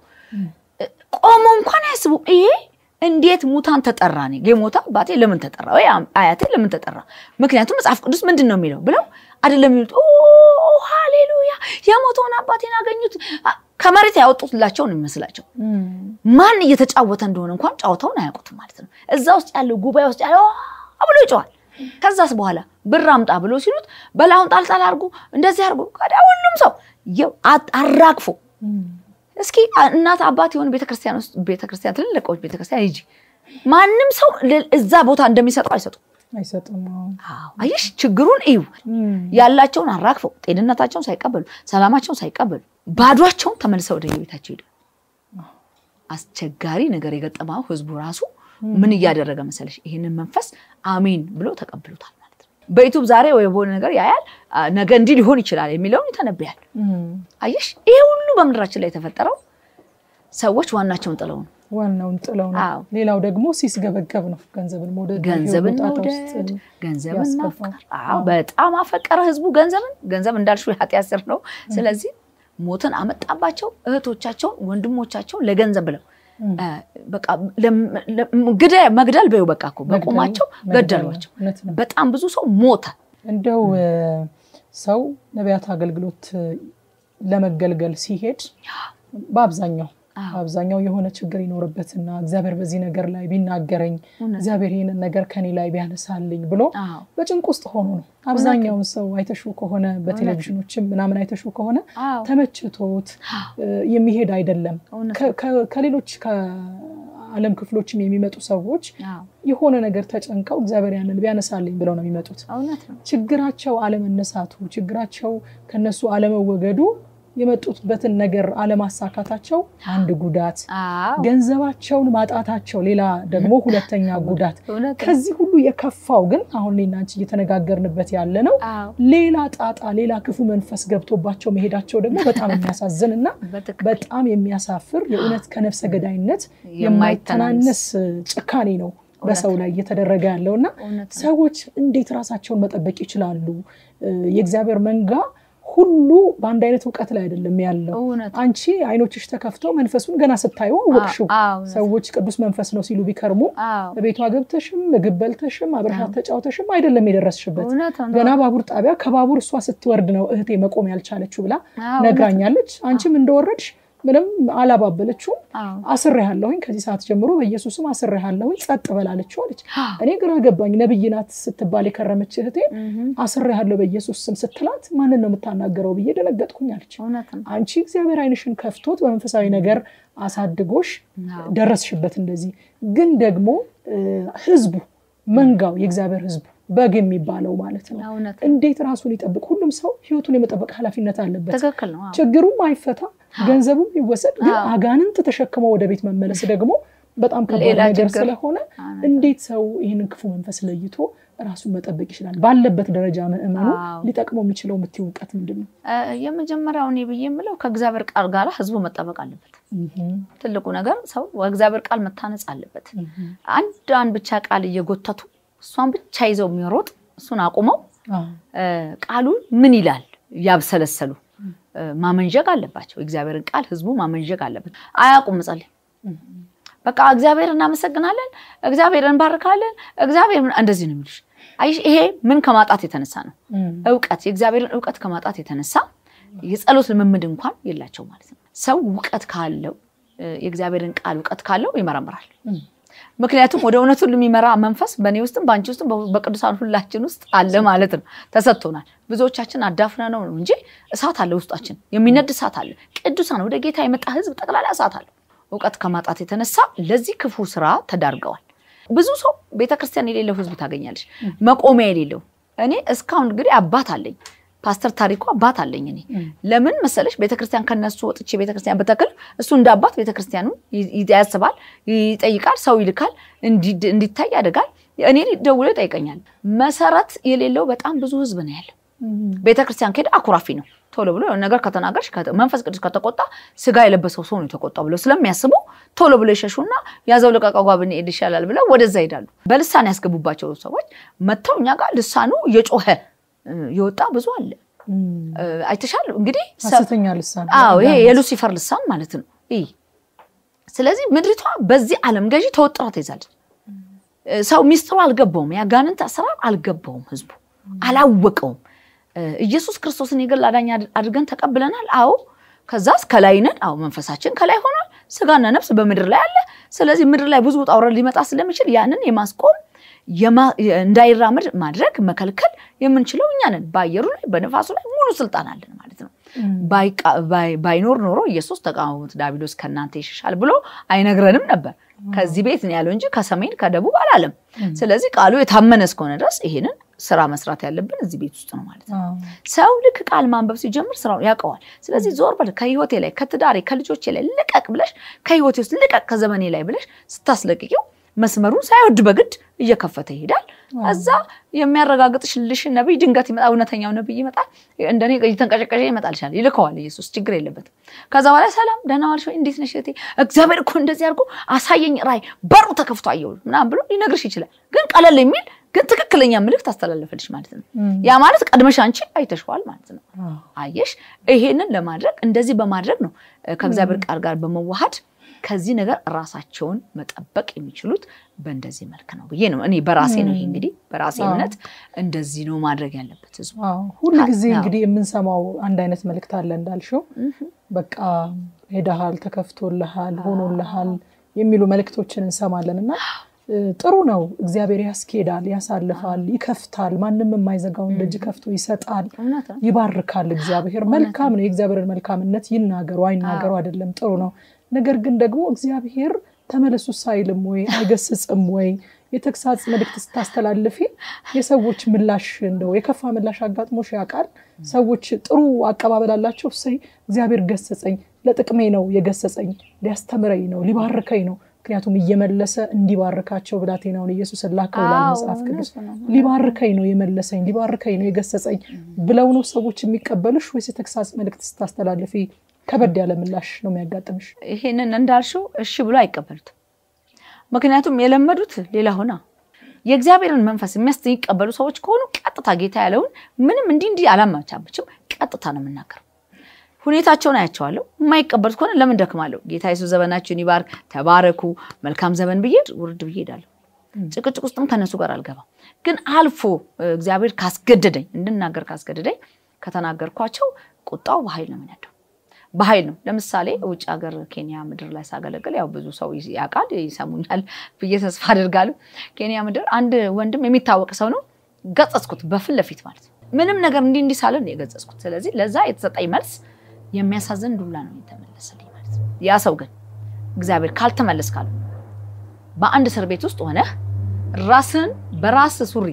ቆሞ እንኳን አያስቡም። ይሄ እንዴት ሙታን ተጠራ? ነ የሞተ አባቴ ለምን ተጠራ? ወይ አያቴ ለምን ተጠራ? ምክንያቱም መጽሐፍ ቅዱስ ምንድን ነው የሚለው ብለው አይደለም የሚሉት። ሃሌሉያ የሞተውን አባቴን አገኙት። ከመሬት ያወጡትላቸው ነው የሚመስላቸው። ማን እየተጫወተ እንደሆነ እንኳን ጫወታውን አያውቁትም ማለት ነው። እዛ ውስጥ ያለው ጉባኤ ውስጥ ያለው ብሎ ይጨዋል። ከዛስ በኋላ ብር አምጣ ብሎ ሲሉት በላሁን ጣልጣል አድርጎ እንደዚህ አድርጎ ከዳ ሁሉም ሰው አራግፎ እስኪ እናት አባት የሆነ ቤተክርስቲያን ውስጥ ቤተክርስቲያን ትልልቆች ቤተክርስቲያን ሂጂ ማንም ሰው እዛ ቦታ እንደሚሰጠው አይሰጡም አይሰጡም። አየሽ ችግሩን እዩ። ያላቸውን አራግፈው ጤንነታቸውን ሳይቀበሉ ሰላማቸውን ሳይቀበሉ ባዷቸውን ተመልሰው ወደ የቤታቸው ሄዱ። አስቸጋሪ ነገር የገጠመው ህዝቡ ራሱ ምን እያደረገ መሰለሽ? ይህንን መንፈስ አሜን ብሎ ተቀብሎታል ማለት ነው። በዩቱብ ዛሬ ወይ በሆነ ነገር ያያል፣ ነገ እንዲህ ሊሆን ይችላል የሚለውን ይተነብያል። አየሽ ይሄ ሁሉ በምድራችን ላይ የተፈጠረው ሰዎች ዋናቸውን ጥለው ነው። ዋናውን ጥለው ነው። ሌላው ደግሞ ሲስገበገብ ነው። ገንዘብን መውደድ፣ ገንዘብን መውደድ፣ ገንዘብን ማፍቀር። አዎ በጣም አፈቀረ ህዝቡ ገንዘብን። ገንዘብ እንዳልሽው የኃጢአት ስር ነው። ስለዚህ ሞትን አመጣባቸው። እህቶቻቸውን ወንድሞቻቸውን ለገንዘብ ብለው መግደል በይው በቃ እኮ በቁማቸው ገደሏቸው። በጣም ብዙ ሰው ሞተ። እንደው ሰው ነቢያት አገልግሎት ለመገልገል ሲሄድ በአብዛኛው አብዛኛው የሆነ ችግር ይኖርበትና እግዚአብሔር በዚህ ነገር ላይ ቢናገረኝ እግዚአብሔር ይህንን ነገር ከኔ ላይ ቢያነሳልኝ ብሎ በጭንቅ ውስጥ ሆኖ ነው። አብዛኛውን ሰው አይተሹ ከሆነ በቴሌቪዥኖችም ምናምን አይተሹ ከሆነ ተመችቶት የሚሄድ አይደለም። ከሌሎች ከዓለም ክፍሎችም የሚመጡ ሰዎች የሆነ ነገር ተጨንቀው እግዚአብሔር ያንን ቢያነሳልኝ ብለው ነው የሚመጡት። ችግራቸው አለመነሳቱ፣ ችግራቸው ከነሱ አለመወገዱ የመጡበትን ነገር አለማሳካታቸው አንድ ጉዳት፣ አዎ ገንዘባቸውን ማጣታቸው ሌላ ደግሞ ሁለተኛ ጉዳት። እውነት ነው። ከዚህ ሁሉ የከፋው ግን አሁን እኔና አንቺ እየተነጋገርንበት ያለ ነው አዎ ሌላ ጣጣ፣ ሌላ ክፉ መንፈስ ገብቶባቸው መሄዳቸው ደግሞ በጣም የሚያሳዝን እና በትክክል በጣም የሚያሳፍር የእውነት ከነፍሰ ገዳይነት የማይተናነስ የማይተናነስ ጭካኔ ነው በሰው ላይ እየተደረገ ያለው እና እውነት ነው። ሰዎች እንዴት ራሳቸውን መጠበቅ ይችላሉ? እ፣ የእግዚአብሔር መንጋ ሁሉ በአንድ አይነት እውቀት ላይ አይደለም ያለው። እውነት ነው። አንቺ አይኖችሽ ተከፍተው መንፈሱን ገና ስታዩ አወቅሽው። አዎ እውነት ነው። ሰዎች ቅዱስ መንፈስ ነው ሲሉ ቢከርሙ አዎ በቤቷ ገብተሽም ምግብ በልተሽም አብረሻት ተጫውተሽም አይደለም የደረስሽበት። እውነት ነው። ገና ባቡር ጣቢያ ከባቡር እሷ ስትወርድ ነው እህቴ መቆም ያልቻለችው ብላ አዎ ነግራኛለች። አንቺም እንደወረድሽ ምንም አላባበለችውም። አዎ አስሬሃለሁኝ ከዚህ ሰዓት ጀምሮ በኢየሱስም አስሬሃለሁኝ ጸጥ በላለችው አለች። እኔ ግራ ገባኝ። ነብይ ናት ስትባል የከረመች እህቴ እህም፣ አስሬሃለሁ በኢየሱስ ስም ስትላት ማንን ነው የምታናገረው ብዬ ደነገጥኩኝ አለች። እውነት ነው። አንቺ እግዚአብሔር ዓይንሽን ከፍቶት በመንፈሳዊ ነገር አሳድጎሽ አዎ ደረስሽበት። እንደዚህ ግን ደግሞ እ፣ ህዝቡ መንጋው የእግዚአብሔር ህዝቡ በግ የሚባለው ማለት ነው እውነት ነው። እንዴት ራሱን ይጠብቅ? ሁሉም ሰው ህይወቱን የመጠበቅ ኃላፊነት አለበት። ትክክል ነው። አዎ ችግሩም አይፈታ፣ ገንዘቡም ይወሰድ፣ ግን አዎ። አጋንንት ተሸክመው ወደ ቤት መመለስ ደግሞ በጣም ከባድ ሌላ ነገር ችግር። ስለሆነ እውነት እንዴት ሰው ይህንን ክፉ መንፈስ ለይቶ ራሱን መጠበቅ ይችላል? ባለበት ደረጃ ምእመኑ አዎ። ሊጠቅመው የሚችለው የምትይው እውቀት ምንድን ነው? እ፣ የመጀመሪያው እኔ ብዬ የምለው ከእግዚአብሔር ቃል ጋር ህዝቡ መጠበቅ አለበት። ትልቁ ነገር ሰው በእግዚአብሔር ቃል መታነጽ አለበት። አንድ አንድ ብቻ ቃል እየጎተቱ እሷን ብቻ ይዘው የሚሮጥ እሱን አቁመው አዎ። እ፣ ቃሉ ምን ይላል ያብሰለሰሉ እ፣ ማመንዠግ አለባቸው። የእግዚአብሔርን ቃል ህዝቡ ማመንዠግ አለበት። አያውቁም መጸለይ። በቃ እግዚአብሔር እናመሰግናለን፣ እግዚአብሔር እንባርካለን፣ እግዚአብሔር ምን- እንደዚህ ነው የሚሉሽ። አየሽ፣ ይሄ ምን ከማጣት የተነሳ ነው? እም፣ እውቀት የእግዚአብሔርን እውቀት ከማጣት የተነሳ የጸሎት ልምምድ እንኳን የላቸው ማለት ነው። ሰው እውቀት ካለው እ፣ የእግዚአብሔርን ቃል እውቀት ካለው ይመረምራል። እም፣ ምክንያቱም ወደ እውነት ሁሉ የሚመራ መንፈስ በእኔ ውስጥም በአንቺ ውስጥም በ- በቅዱሳን ሁላችን ውስጥ አለ ማለት ነው። ተሰጥቶናል። ብዙዎቻችን አዳፍነ ነው ነው እንጂ እሳት አለ ውስጣችን፣ የሚነድ እሳት አለ። ቅዱሳን ወደ ጌታ የመጣ ህዝብ ጠቅላላ እሳት አለ። እውቀት ከማጣት የተነሳ ለዚህ ክፉ ስራ ተዳርገዋል። ብዙ ሰው ቤተክርስቲያን የሌለው ህዝብ ታገኛለች፣ መቆሚያ የሌለው። እኔ እስካሁን እንግዲህ አባት አለኝ ፓስተር ታሪኩ አባት አለኝ። እኔ ለምን መሰለሽ ቤተክርስቲያን ከነሱ ወጥቼ ቤተክርስቲያን በተክል እሱ እንደ አባት ቤተክርስቲያኑ ይ- ይ- ያስባል፣ ይጠይቃል፣ ሰው ይልካል፣ እንዲ- እንዲታይ ያደርጋል። እኔ ደውሎ ይጠይቀኛል። መሰረት የሌለው በጣም ብዙ ህዝብ ነው ያለው። እም፣ ቤተክርስቲያን ከሄደ አኩራፊ ነው። ቶሎ ብሎ የሆነ ነገር ከተናገርሽ ከተ- መንፈስ ቅዱስ ከተቆጣ ስጋ የለበሰው ሰው ነው የተቆጣው ብለው ስለሚያስቡ ቶሎ ብሎ ይሸሹና ያዘው ልቀቀጓ ብንሄድ ይሻላል ብለው ወደዛ ይሄዳሉ። በልሳን ያስገቡባቸው ሰዎች መጥተው እኛ ጋር ልሳኑ እየጮኸ እ፣ የወጣ ብዙ አለ። እም። እ፣ አይተሻል እንግዲህ ሰ- ሐሰተኛ ልሳን አዎ ይሄ የሉሲፈር ልሳን ማለት ነው። ይህ ስለዚህ ምድሪቷ በዚህ ዓለም ገዢ ተወጥራ ትይዛለች። እ፣ ሰው ሚስጥሩ አልገባውም። የአጋንንት አሰራር አልገባውም። ህዝቡ አላወቀውም። እ፣ ኢየሱስ ክርስቶስን የግል አዳኝ አድ- አድርገን ተቀብለናል። አዎ ከዛስ ከላይ ነን። አዎ መንፈሳችን ከላይ ሆኗል። ስጋና ነፍስ በምድር ላይ አለ። ስለዚህ ምድር ላይ ብዙ ውጣ ውረድ ሊመጣ ስለሚችል ያንን የማስቆም የማ- እንዳይራመድ ማድረግ መከልከል የምንችለው እኛ ነን። በአየሩ ላይ በነፋሱ ላይ ሙሉ ስልጣን አለን ማለት ነው። ባይቃ- ባይ- ባይኖር ኖሮ ኢየሱስ ተቃወሙት ዲያብሎስ ከእናንተ ይሸሻል ብሎ አይነግረንም ነበር። ከዚህ ቤት ነው ያለው እንጂ ከሰሜን ከደቡብ አላለም። ስለዚህ ቃሉ የታመነ እስከሆነ ድረስ ይሄንን ስራ መስራት ያለብን እዚህ ቤት ውስጥ ነው ማለት ነው። አዎ። ሰው ልክ ቃል ማንበብ ሲጀምር ስራውን ያውቀዋል። ስለዚህ ዞር በል ከህይወቴ ላይ ከትዳሬ ከልጆቼ ላይ ልቀቅ ብለሽ ከህይወቴ ውስጥ ልቀቅ ከዘመኔ ላይ ብለሽ ስታስለቅቂው መስመሩን ሳይወድ በግድ እየከፈተ ይሄዳል። እዛ የሚያረጋግጥልሽ ነቢይ ድንገት ይመጣ፣ እውነተኛው ነቢይ ይመጣል። እንደኔ እየተንቀጨቀጨ ይመጣልሻል። ይልከዋል ኢየሱስ፣ ችግር የለበትም። ከዛ በኋላ ሰላም ደህና ዋልሽ ወይ እንዴት ነሽ እህቴ፣ እግዚአብሔር እኮ እንደዚህ አድርጎ አሳየኝ፣ ራእይ በሩ ተከፍቶ አየሁ ምናምን ብሎ ሊነግርሽ ይችላል። ግን ቀለል የሚል ግን ትክክለኛ ምልክት አስተላለፈልሽ ማለት ነው። ያ ማለት ቀድመሽ አንቺ አይተሽዋል ማለት ነው። አዎ። አየሽ፣ ይሄንን ለማድረግ እንደዚህ በማድረግ ነው እ፣ ከእግዚአብሔር ቃል ጋር በመዋሃድ ከዚህ ነገር ራሳቸውን መጠበቅ የሚችሉት በእንደዚህ መልክ ነው ብዬ ነው እኔ በራሴ ነው ይሄ እንግዲህ በራሴ እምነት እንደዚህ ነው ማድረግ ያለበት ህዝቡ። አዎ። ሁል ጊዜ አዎ። እንግዲህ የምንሰማው አንድ አይነት መልእክት አለ እንዳልሽው በቃ ሄደሃል፣ ተከፍቶልሃል፣ ሆኖልሃል የሚሉ መልእክቶችን እንሰማለን እና እ፣ ጥሩ ነው። እግዚአብሔር ያስኬዳል፣ ያሳልፋል፣ ይከፍታል። ማንም የማይዘጋውን ደጅ ከፍቶ ይሰጣል፣ እውነት ነው። ይባርካል። እግዚአብሔር መልካም ነው። የእግዚአብሔርን መልካምነት ይናገሩ አይናገሩ አይደለም፣ ጥሩ ነው። ነገር ግን ደግሞ እግዚአብሔር ተመለሱ ሳይልም ወይ አይገስጽም ወይ የተግሳጽ መልእክት ስታስተላልፊ የሰዎች ምላሽ እንደው የከፋ ምላሽ አጋጥሞሽ ያውቃል? ሰዎች ጥሩ አቀባበል አላቸው። እሰይ እግዚአብሔር ገሰጸኝ፣ ለጥቅሜ ነው የገሰጸኝ፣ ሊያስተምረኝ ነው፣ ሊባርከኝ ነው። ምክንያቱም እየመለሰ እንዲባርካቸው ብላቴናውን ኢየሱስን ላከው ይላል መጽሐፍ ቅዱስ። ሊባርከኝ ነው የመለሰኝ፣ ሊባርከኝ ነው የገሰጸኝ ብለው ነው ሰዎች የሚቀበሉሽ ወይስ የተግሳጽ መልእክት ስታስተላልፊ ከበድ ያለ ምላሽ ነው የሚያጋጥምሽ? ይሄንን እንዳልሽው እሺ ብሎ አይቀበሉትም። ምክንያቱም የለመዱት ሌላ ሆና የእግዚአብሔርን መንፈስ የሚቀበሉ ሰዎች ከሆኑ ቀጥታ ጌታ ያለውን ምንም እንዲህ እንዲህ አላማቻምችም፣ ቀጥታ ነው የምናገረው። ሁኔታቸውን አያቸዋለሁ። የማይቀበሉት ከሆነ ለምን ደክማለሁ? ጌታ የሱስ ዘመናችሁን ይባርክ፣ ተባረኩ፣ መልካም ዘመን ብዬ ውርድ ብዬ ሄዳለሁ። ጭቅጭቅ ውስጥም ከነሱ ጋር አልገባም። ግን አልፎ እግዚአብሔር ካስገደደኝ እንድናገር ካስገደደኝ ከተናገርኳቸው ቁጣው በኃይል ነው የሚነደው በኃይል ነው። ለምሳሌ ውጭ ሀገር ኬንያ ምድር ላይ ሳገለግል ያው ብዙ ሰው ያውቃል ይሰሙኛል ብዬ ተስፋ አድርጋለሁ። ኬንያ ምድር አንድ ወንድም የሚታወቅ ሰው ነው። ገጸጽኩት በፊት ለፊት ማለት ነው። ምንም ነገር እንዲህ እንዲህ ሳለን የገጸጽኩት። ስለዚህ ለዛ የተሰጠኝ መልስ የሚያሳዝን ዱላ ነው የተመለሰልኝ ማለት ነው። ያ ሰው ግን እግዚአብሔር ካልተመለስ ካለ በአንድ እስር ቤት ውስጥ ሆነህ ራስን በራስ ሱሪ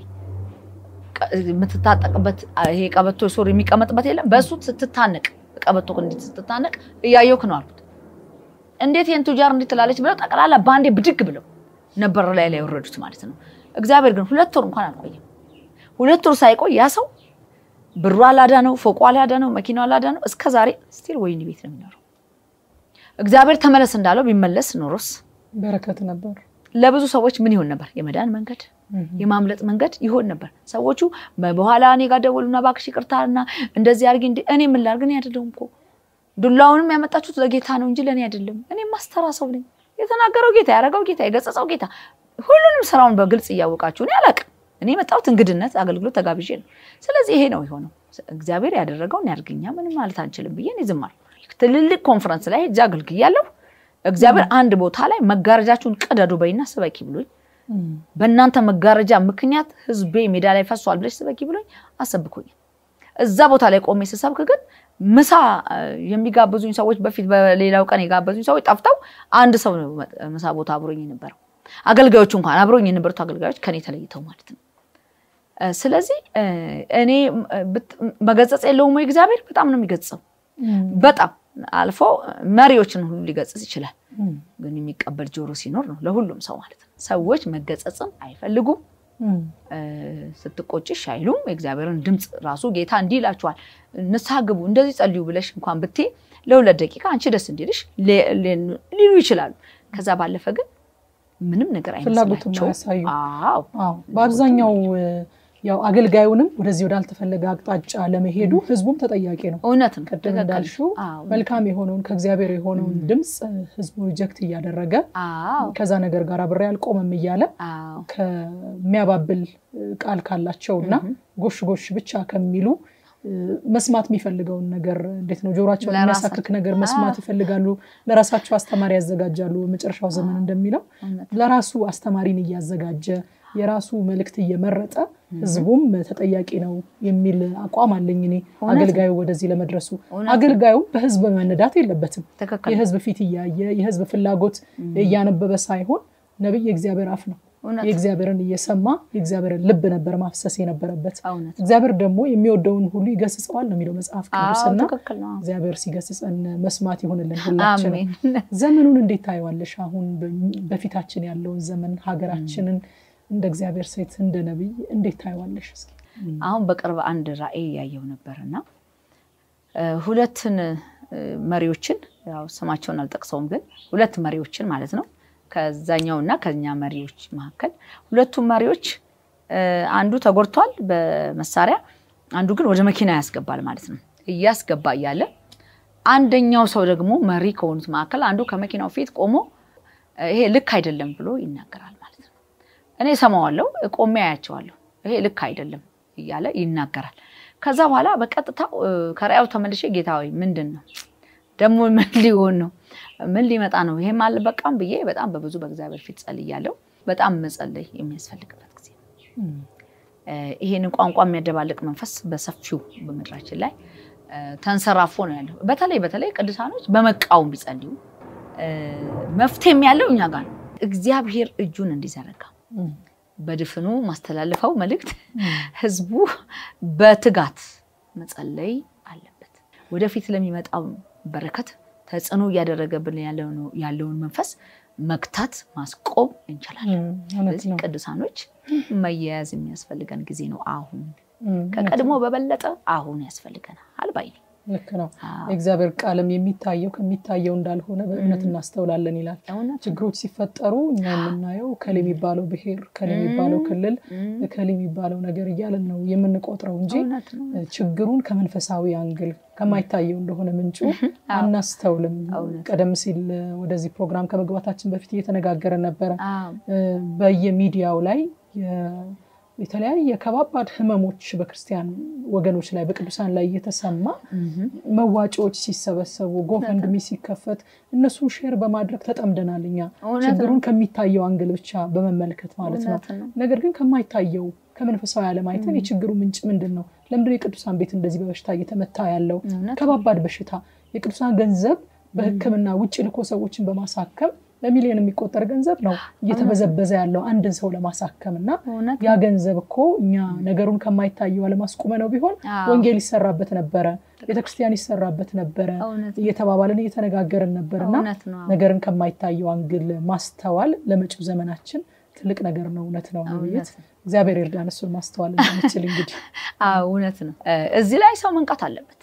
የምትታጠቅበት ይሄ ቀበቶ ሱሪ የሚቀመጥበት የለም በእሱ ስትታነቅ ቀበቶ እንዴት ስትታነቅ እያየውክ ነው አልኩት። እንዴት ይህን ቱጃር እንዴት ትላለች ብለው ጠቅላላ በአንዴ ብድግ ብለው ነበር ላይ ላይ የወረዱት ማለት ነው። እግዚአብሔር ግን ሁለት ወር እንኳን አልቆየም። ሁለት ወር ሳይቆይ ያ ሰው ብሩ አላዳ ነው፣ ፎቁ አላዳ ነው፣ መኪናው አላዳ ነው። እስከ ዛሬ ስቲል ወይኒ ቤት ነው የሚኖረው። እግዚአብሔር ተመለስ እንዳለው ቢመለስ ኖሮስ በረከት ነበር። ለብዙ ሰዎች ምን ይሆን ነበር? የመዳን መንገድ የማምለጥ መንገድ ይሆን ነበር። ሰዎቹ በኋላ እኔ ጋር ደወሉና እባክሽ ይቅርታና እንደዚህ አድርጊ። እኔ ምን ላድርግ? እኔ አይደለሁም እኮ ዱላውንም ያመጣችሁት ለጌታ ነው እንጂ ለእኔ አይደለም። እኔ ማስተራ ሰው ነኝ። የተናገረው ጌታ፣ ያደረገው ጌታ፣ የገጸጸው ጌታ። ሁሉንም ስራውን በግልጽ እያወቃችሁ እኔ አላውቅም። እኔ የመጣሁት እንግድነት አገልግሎት ተጋብዤ ነው። ስለዚህ ይሄ ነው የሆነው። እግዚአብሔር ያደረገውን ያድርግኛ ምንም ማለት አንችልም ብዬ እኔ ዝም አልኩ። ትልልቅ ኮንፈረንስ ላይ ሄጄ አገልግያለሁ። እግዚአብሔር አንድ ቦታ ላይ መጋረጃችሁን ቅደዱ በይና ስበኪ ብሎኝ በእናንተ መጋረጃ ምክንያት ህዝቤ ሜዳ ላይ ፈሷል ብለሽ ስበኪ ብሎኝ አሰብኩኝ። እዛ ቦታ ላይ ቆሜ ስሰብክ ግን ምሳ የሚጋብዙኝ ሰዎች በፊት በሌላው ቀን የጋበዙኝ ሰዎች ጠፍተው አንድ ሰው ነው ምሳ ቦታ አብሮኝ የነበረው። አገልጋዮቹ እንኳን አብሮኝ የነበሩት አገልጋዮች ከኔ ተለይተው ማለት ነው። ስለዚህ እኔ መገጸጽ የለውም ወይ እግዚአብሔር? በጣም ነው የሚገጽጸው። በጣም አልፎ መሪዎችን ሁሉ ሊገጽጽ ይችላል። ግን የሚቀበል ጆሮ ሲኖር ነው ለሁሉም ሰው ማለት ነው። ሰዎች መገጸጽን አይፈልጉም። ስትቆጭሽ አይሉም። የእግዚአብሔርን ድምፅ ራሱ ጌታ እንዲህ ይላችኋል፣ ንስሐ ግቡ፣ እንደዚህ ጸልዩ ብለሽ እንኳን ብትይ ለሁለት ደቂቃ አንቺ ደስ እንዲልሽ ሊሉ ይችላሉ። ከዛ ባለፈ ግን ምንም ነገር ፍላጎቱን አይመስላቸውም። ያሳዩ አዎ በአብዛኛው ያው አገልጋዩንም ወደዚህ ወዳልተፈለገ አቅጣጫ ለመሄዱ ህዝቡም ተጠያቂ ነው። እውነት ነው። ቅድም ትክክል። እንዳልሽው አዎ፣ መልካም የሆነውን ከእግዚአብሔር የሆነውን ድምፅ ህዝቡ ሪጀክት እያደረገ አዎ፣ ከዛ ነገር ጋር አብሬ አልቆመም እያለ አዎ፣ ከሚያባብል ቃል ካላቸው እና ጎሽ ጎሽ ብቻ ከሚሉ መስማት የሚፈልገውን ነገር እንዴት ነው ጆሯቸውን ለራሳቸው- የሚያሳክክ ነገር መስማት ይፈልጋሉ። ለራሳቸው አስተማሪ ያዘጋጃሉ። በመጨረሻው ዘመን እንደሚለው እውነት ለራሱ አስተማሪን እያዘጋጀ የራሱ መልእክት እየመረጠ ህዝቡም ተጠያቂ ነው የሚል አቋም አለኝ እኔ እውነት ነው። አገልጋዩ ወደዚህ ለመድረሱ እውነት ነው። አገልጋዩ በህዝብ መነዳት የለበትም። ትክክል ነው። የህዝብ ፊት እያየ የህዝብ ፍላጎት እያነበበ ሳይሆን ነቢይ የእግዚአብሔር አፍ ነው። እውነት ነው። የእግዚአብሔርን እየሰማ የእግዚአብሔርን ልብ ነበር ማፍሰስ የነበረበት። እውነት እግዚአብሔር ደግሞ የሚወደውን ሁሉ ይገስጸዋል ነው የሚለው መጽሐፍ አዎ፣ ቅዱስና ትክክል ነው። እግዚአብሔር ሲገስጸን መስማት ይሆንልን ሁላችንም። አሜን። ዘመኑን እንዴት ታየዋለሽ? አሁን በ- በፊታችን ያለውን ዘመን ሀገራችንን እንደ እግዚአብሔር ሴት እንደ ነቢይ እንዴት ታየዋለሽ? እስኪ አሁን በቅርብ አንድ ራእይ ያየው ነበር እና እ፣ ሁለትን እ፣ መሪዎችን ያው ስማቸውን አልጠቅሰውም፣ ግን ሁለት መሪዎችን ማለት ነው ከዛኛው እና ከኛ መሪዎች መካከል ሁለቱም መሪዎች እ፣ አንዱ ተጎድቷል በመሳሪያ አንዱ ግን ወደ መኪና ያስገባል ማለት ነው። እያስገባ እያለ አንደኛው ሰው ደግሞ መሪ ከሆኑት መካከል አንዱ ከመኪናው ፊት ቆሞ እ፣ ይሄ ልክ አይደለም ብሎ ይናገራል ማለት ነው። እኔ ሰማዋለሁ፣ ቆሜ አያቸዋለሁ። ይሄ ልክ አይደለም እያለ ይናገራል። ከዛ በኋላ በቀጥታ እ፣ ከራእዩ ተመልሼ ጌታ ሆይ ምንድን ነው ደግሞ ምን ሊሆን ነው? ምን ሊመጣ ነው? ይሄም አልበቃም ብዬ በጣም በብዙ በእግዚአብሔር ፊት ጸልያለሁ። በጣም መጸለይ የሚያስፈልግበት ጊዜ ነው። እ፣ ይሄንን ቋንቋ የሚያደባልቅ መንፈስ በሰፊው በምድራችን ላይ እ፣ ተንሰራፎ ነው ያለው። በተለይ በተለይ ቅዱሳኖች በመቃወም ቢጸልዩ እ፣ መፍትሄም ያለው እኛ ጋር ነው። እግዚአብሔር እጁን እንዲዘረጋ በድፍኑ ማስተላለፈው መልእክት ህዝቡ በትጋት መጸለይ አለበት። ወደፊት ለሚመጣው በረከት ተጽዕኖ እያደረገብን ያለውን መንፈስ መግታት ማስቆም እንችላለን። ስለዚህ ቅዱሳኖች መያያዝ የሚያስፈልገን ጊዜ ነው። አሁን ከቀድሞ በበለጠ አሁን ያስፈልገናል ባይ ነኝ። ልክ ነው። የእግዚአብሔር ቃልም የሚታየው ከሚታየው እንዳልሆነ በእውነት እናስተውላለን ይላል። ችግሮች ሲፈጠሩ እኛ የምናየው ከል የሚባለው ብሔር፣ ከል የሚባለው ክልል፣ ከል የሚባለው ነገር እያለን ነው የምንቆጥረው እንጂ ችግሩን ከመንፈሳዊ አንግል ከማይታየው እንደሆነ ምንጩ አናስተውልም። ቀደም ሲል ወደዚህ ፕሮግራም ከመግባታችን በፊት እየተነጋገረን ነበረ። በየሚዲያው ላይ የተለያየ ከባባድ ህመሞች በክርስቲያን ወገኖች ላይ በቅዱሳን ላይ እየተሰማ መዋጮዎች ሲሰበሰቡ ጎፈንድሚ ሲከፈት እነሱን ሼር በማድረግ ተጠምደናል። እኛ ችግሩን ከሚታየው አንግል ብቻ በመመልከት ማለት ነው። ነገር ግን ከማይታየው ከመንፈሳዊ ዓለም አይተን የችግሩ ምንጭ ምንድን ነው? ለምንድን የቅዱሳን ቤት እንደዚህ በበሽታ እየተመታ ያለው? ከባባድ በሽታ የቅዱሳን ገንዘብ በሕክምና ውጭ ልኮ ሰዎችን በማሳከም በሚሊዮን የሚቆጠር ገንዘብ ነው እየተበዘበዘ ያለው አንድን ሰው ለማሳከም እና ያ ገንዘብ እኮ እኛ ነገሩን ከማይታየው አለማስቁመ ነው ቢሆን ወንጌል ይሰራበት ነበረ፣ ቤተክርስቲያን ይሰራበት ነበረ እየተባባልን እየተነጋገርን ነበር እና ነገርን ከማይታየው አንግል ማስተዋል ለመጪው ዘመናችን ትልቅ ነገር ነው። እውነት ነው። ውይይት እግዚአብሔር ይርዳን እሱን ማስተዋል እንደምችል እንግዲህ እውነት ነው። እዚህ ላይ ሰው መንቃት አለበት።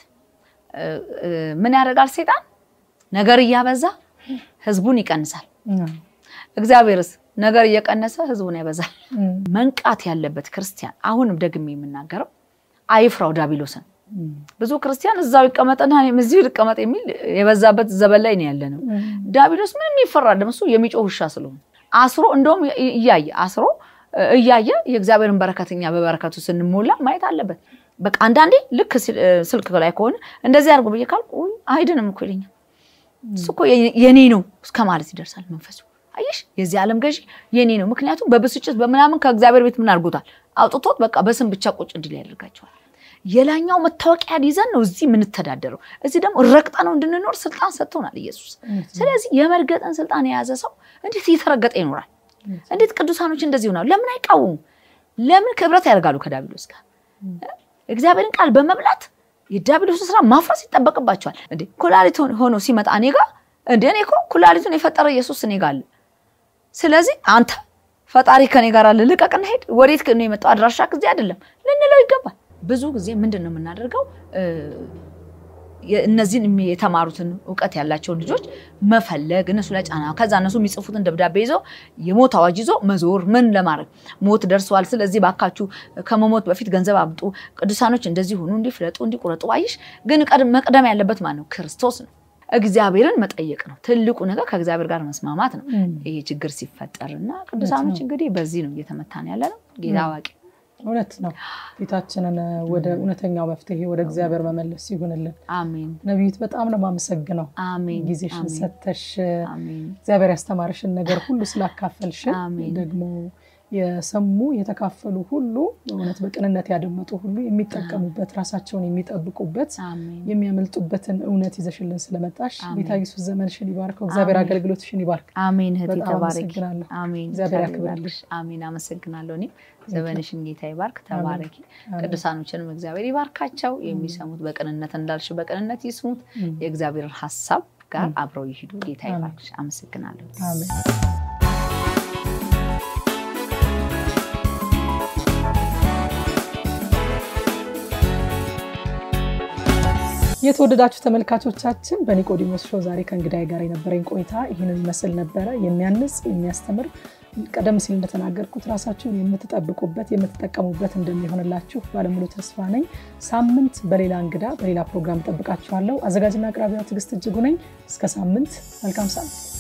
ምን ያደርጋል ሴጣን? ነገር እያበዛ ህዝቡን ይቀንሳል። እግዚአብሔርስ ነገር እየቀነሰ ህዝቡን ያበዛል። መንቃት ያለበት ክርስቲያን አሁንም ደግሜ የምናገረው አይፍራው ዳቢሎስን። ብዙ ክርስቲያን እዛው ይቀመጥና እዚሁ ይቀመጥ የሚል የበዛበት ዘበን ላይ ነው ያለ ነው። ዳቢሎስ ምንም ይፈራል። እሱ የሚጮህ ውሻ ስለሆነ አስሮ እንደውም እያየ አስሮ እያየ የእግዚአብሔርን በረከትኛ በበረከቱ ስንሞላ ማየት አለበት። በቃ አንዳንዴ ልክ ስልክ ላይ ከሆነ እንደዚህ አድርጎ ብዬ ካልኩ አይድንም እኮ ይለኛል። እሱ እኮ የኔ ነው እስከ ማለት ይደርሳል መንፈሱ። አየሽ፣ የዚህ ዓለም ገዢ የኔ ነው። ምክንያቱም በብስጭት በምናምን ከእግዚአብሔር ቤት ምን አድርጎታል? አውጥቶት በቃ በስም ብቻ ቁጭ እንዲል ያደርጋቸዋል። የላኛው መታወቂያ ይዘን ነው እዚህ የምንተዳደረው። እዚህ ደግሞ ረግጠ ነው እንድንኖር ስልጣን ሰጥቶናል ኢየሱስ። ስለዚህ የመርገጥን ስልጣን የያዘ ሰው እንዴት እየተረገጠ ይኖራል? እንዴት ቅዱሳኖች እንደዚህ ይሆናሉ? ለምን አይቃወሙም? ለምን ክብረት ያደርጋሉ ከዳቢሎስ ጋር? እግዚአብሔርን ቃል በመብላት የዳቢሎስን ስራ ማፍረስ ይጠበቅባቸዋል። እንዴ ኩላሊት ሆኖ ሲመጣ እኔ ጋ እንደ እኔ እኮ ኩላሊቱን የፈጠረ ኢየሱስ እኔ ጋ አለ። ስለዚህ አንተ ፈጣሪ ከኔ ጋር አለ፣ ልቀቅና ሄድ። ወዴት ነው የመጣው? አድራሻ ጊዜ አይደለም ልንለው ይገባል። ብዙ ጊዜ ምንድን ነው የምናደርገው? እነዚህን የተማሩትን እውቀት ያላቸውን ልጆች መፈለግ እነሱ ላይ ጫና፣ ከዛ እነሱ የሚጽፉትን ደብዳቤ ይዘው የሞት አዋጅ ይዞ መዞር ምን ለማድረግ ሞት ደርሰዋል። ስለዚህ ባካችሁ ከመሞት በፊት ገንዘብ አምጡ፣ ቅዱሳኖች እንደዚህ ሆኑ፣ እንዲፍለጡ፣ እንዲቁረጡ። አይሽ ግን መቅደም ያለበት ማን ነው? ክርስቶስ ነው። እግዚአብሔርን መጠየቅ ነው ትልቁ ነገር። ከእግዚአብሔር ጋር መስማማት ነው ይሄ ችግር ሲፈጠር እና ቅዱሳኖች እንግዲህ በዚህ ነው እየተመታን ያለ ነው። ጌታ አዋቂ እውነት ነው። ፊታችንን ወደ እውነተኛው መፍትሄ ወደ እግዚአብሔር መመለስ ይሁንልን። አሜን። ነቢይት በጣም ነው የማመሰግነው አሜን። ጊዜሽን አሜን። ሰተሽ አሜን። እግዚአብሔር ያስተማርሽን ነገር ሁሉ ስላካፈልሽን አሜን። ደግሞ የሰሙ የተካፈሉ ሁሉ በእውነት በቅንነት ያደመጡ ሁሉ የሚጠቀሙበት ራሳቸውን የሚጠብቁበት አሜን። የሚያመልጡበትን እውነት ይዘሽልን ስለመጣሽ አሜን። ጌታ ኢየሱስ ዘመንሽን ይባርከው። እግዚአብሔር አሜን። አገልግሎትሽን ይባርክ። አሜን። እህቴ በጣም ተባረኪ። አመሰግናለሁ። አሜን። እግዚአብሔር እግዚአብሔር ያክብርልሽ። ይባርክሽ። አሜን። አመሰግናለሁ። እኔም ዘመንሽን ጌታ ይባርክ። ተባረኪ። አሜን። ቅዱሳኖችንም እግዚአብሔር ይባርካቸው። የሚሰሙት በቅንነት እንዳልሽ በቅንነት ይስሙት። የእግዚአብሔርን ሀሳብ ጋር አብረው ይሂዱ። ጌታ ይባርክሽ። አመሰግናለሁ። አሜን። የተወደዳችሁ ተመልካቾቻችን በኒቆዲሞስ ሾው ዛሬ ከእንግዳይ ጋር የነበረኝ ቆይታ ይህንን ይመስል ነበረ። የሚያንጽ የሚያስተምር፣ ቀደም ሲል እንደተናገርኩት ራሳችሁን የምትጠብቁበት የምትጠቀሙበት እንደሚሆንላችሁ ባለሙሉ ተስፋ ነኝ። ሳምንት በሌላ እንግዳ በሌላ ፕሮግራም ጠብቃችኋለሁ። አዘጋጅና አቅራቢዋ ትዕግስት እጅጉ ነኝ። እስከ ሳምንት መልካም ሳምንት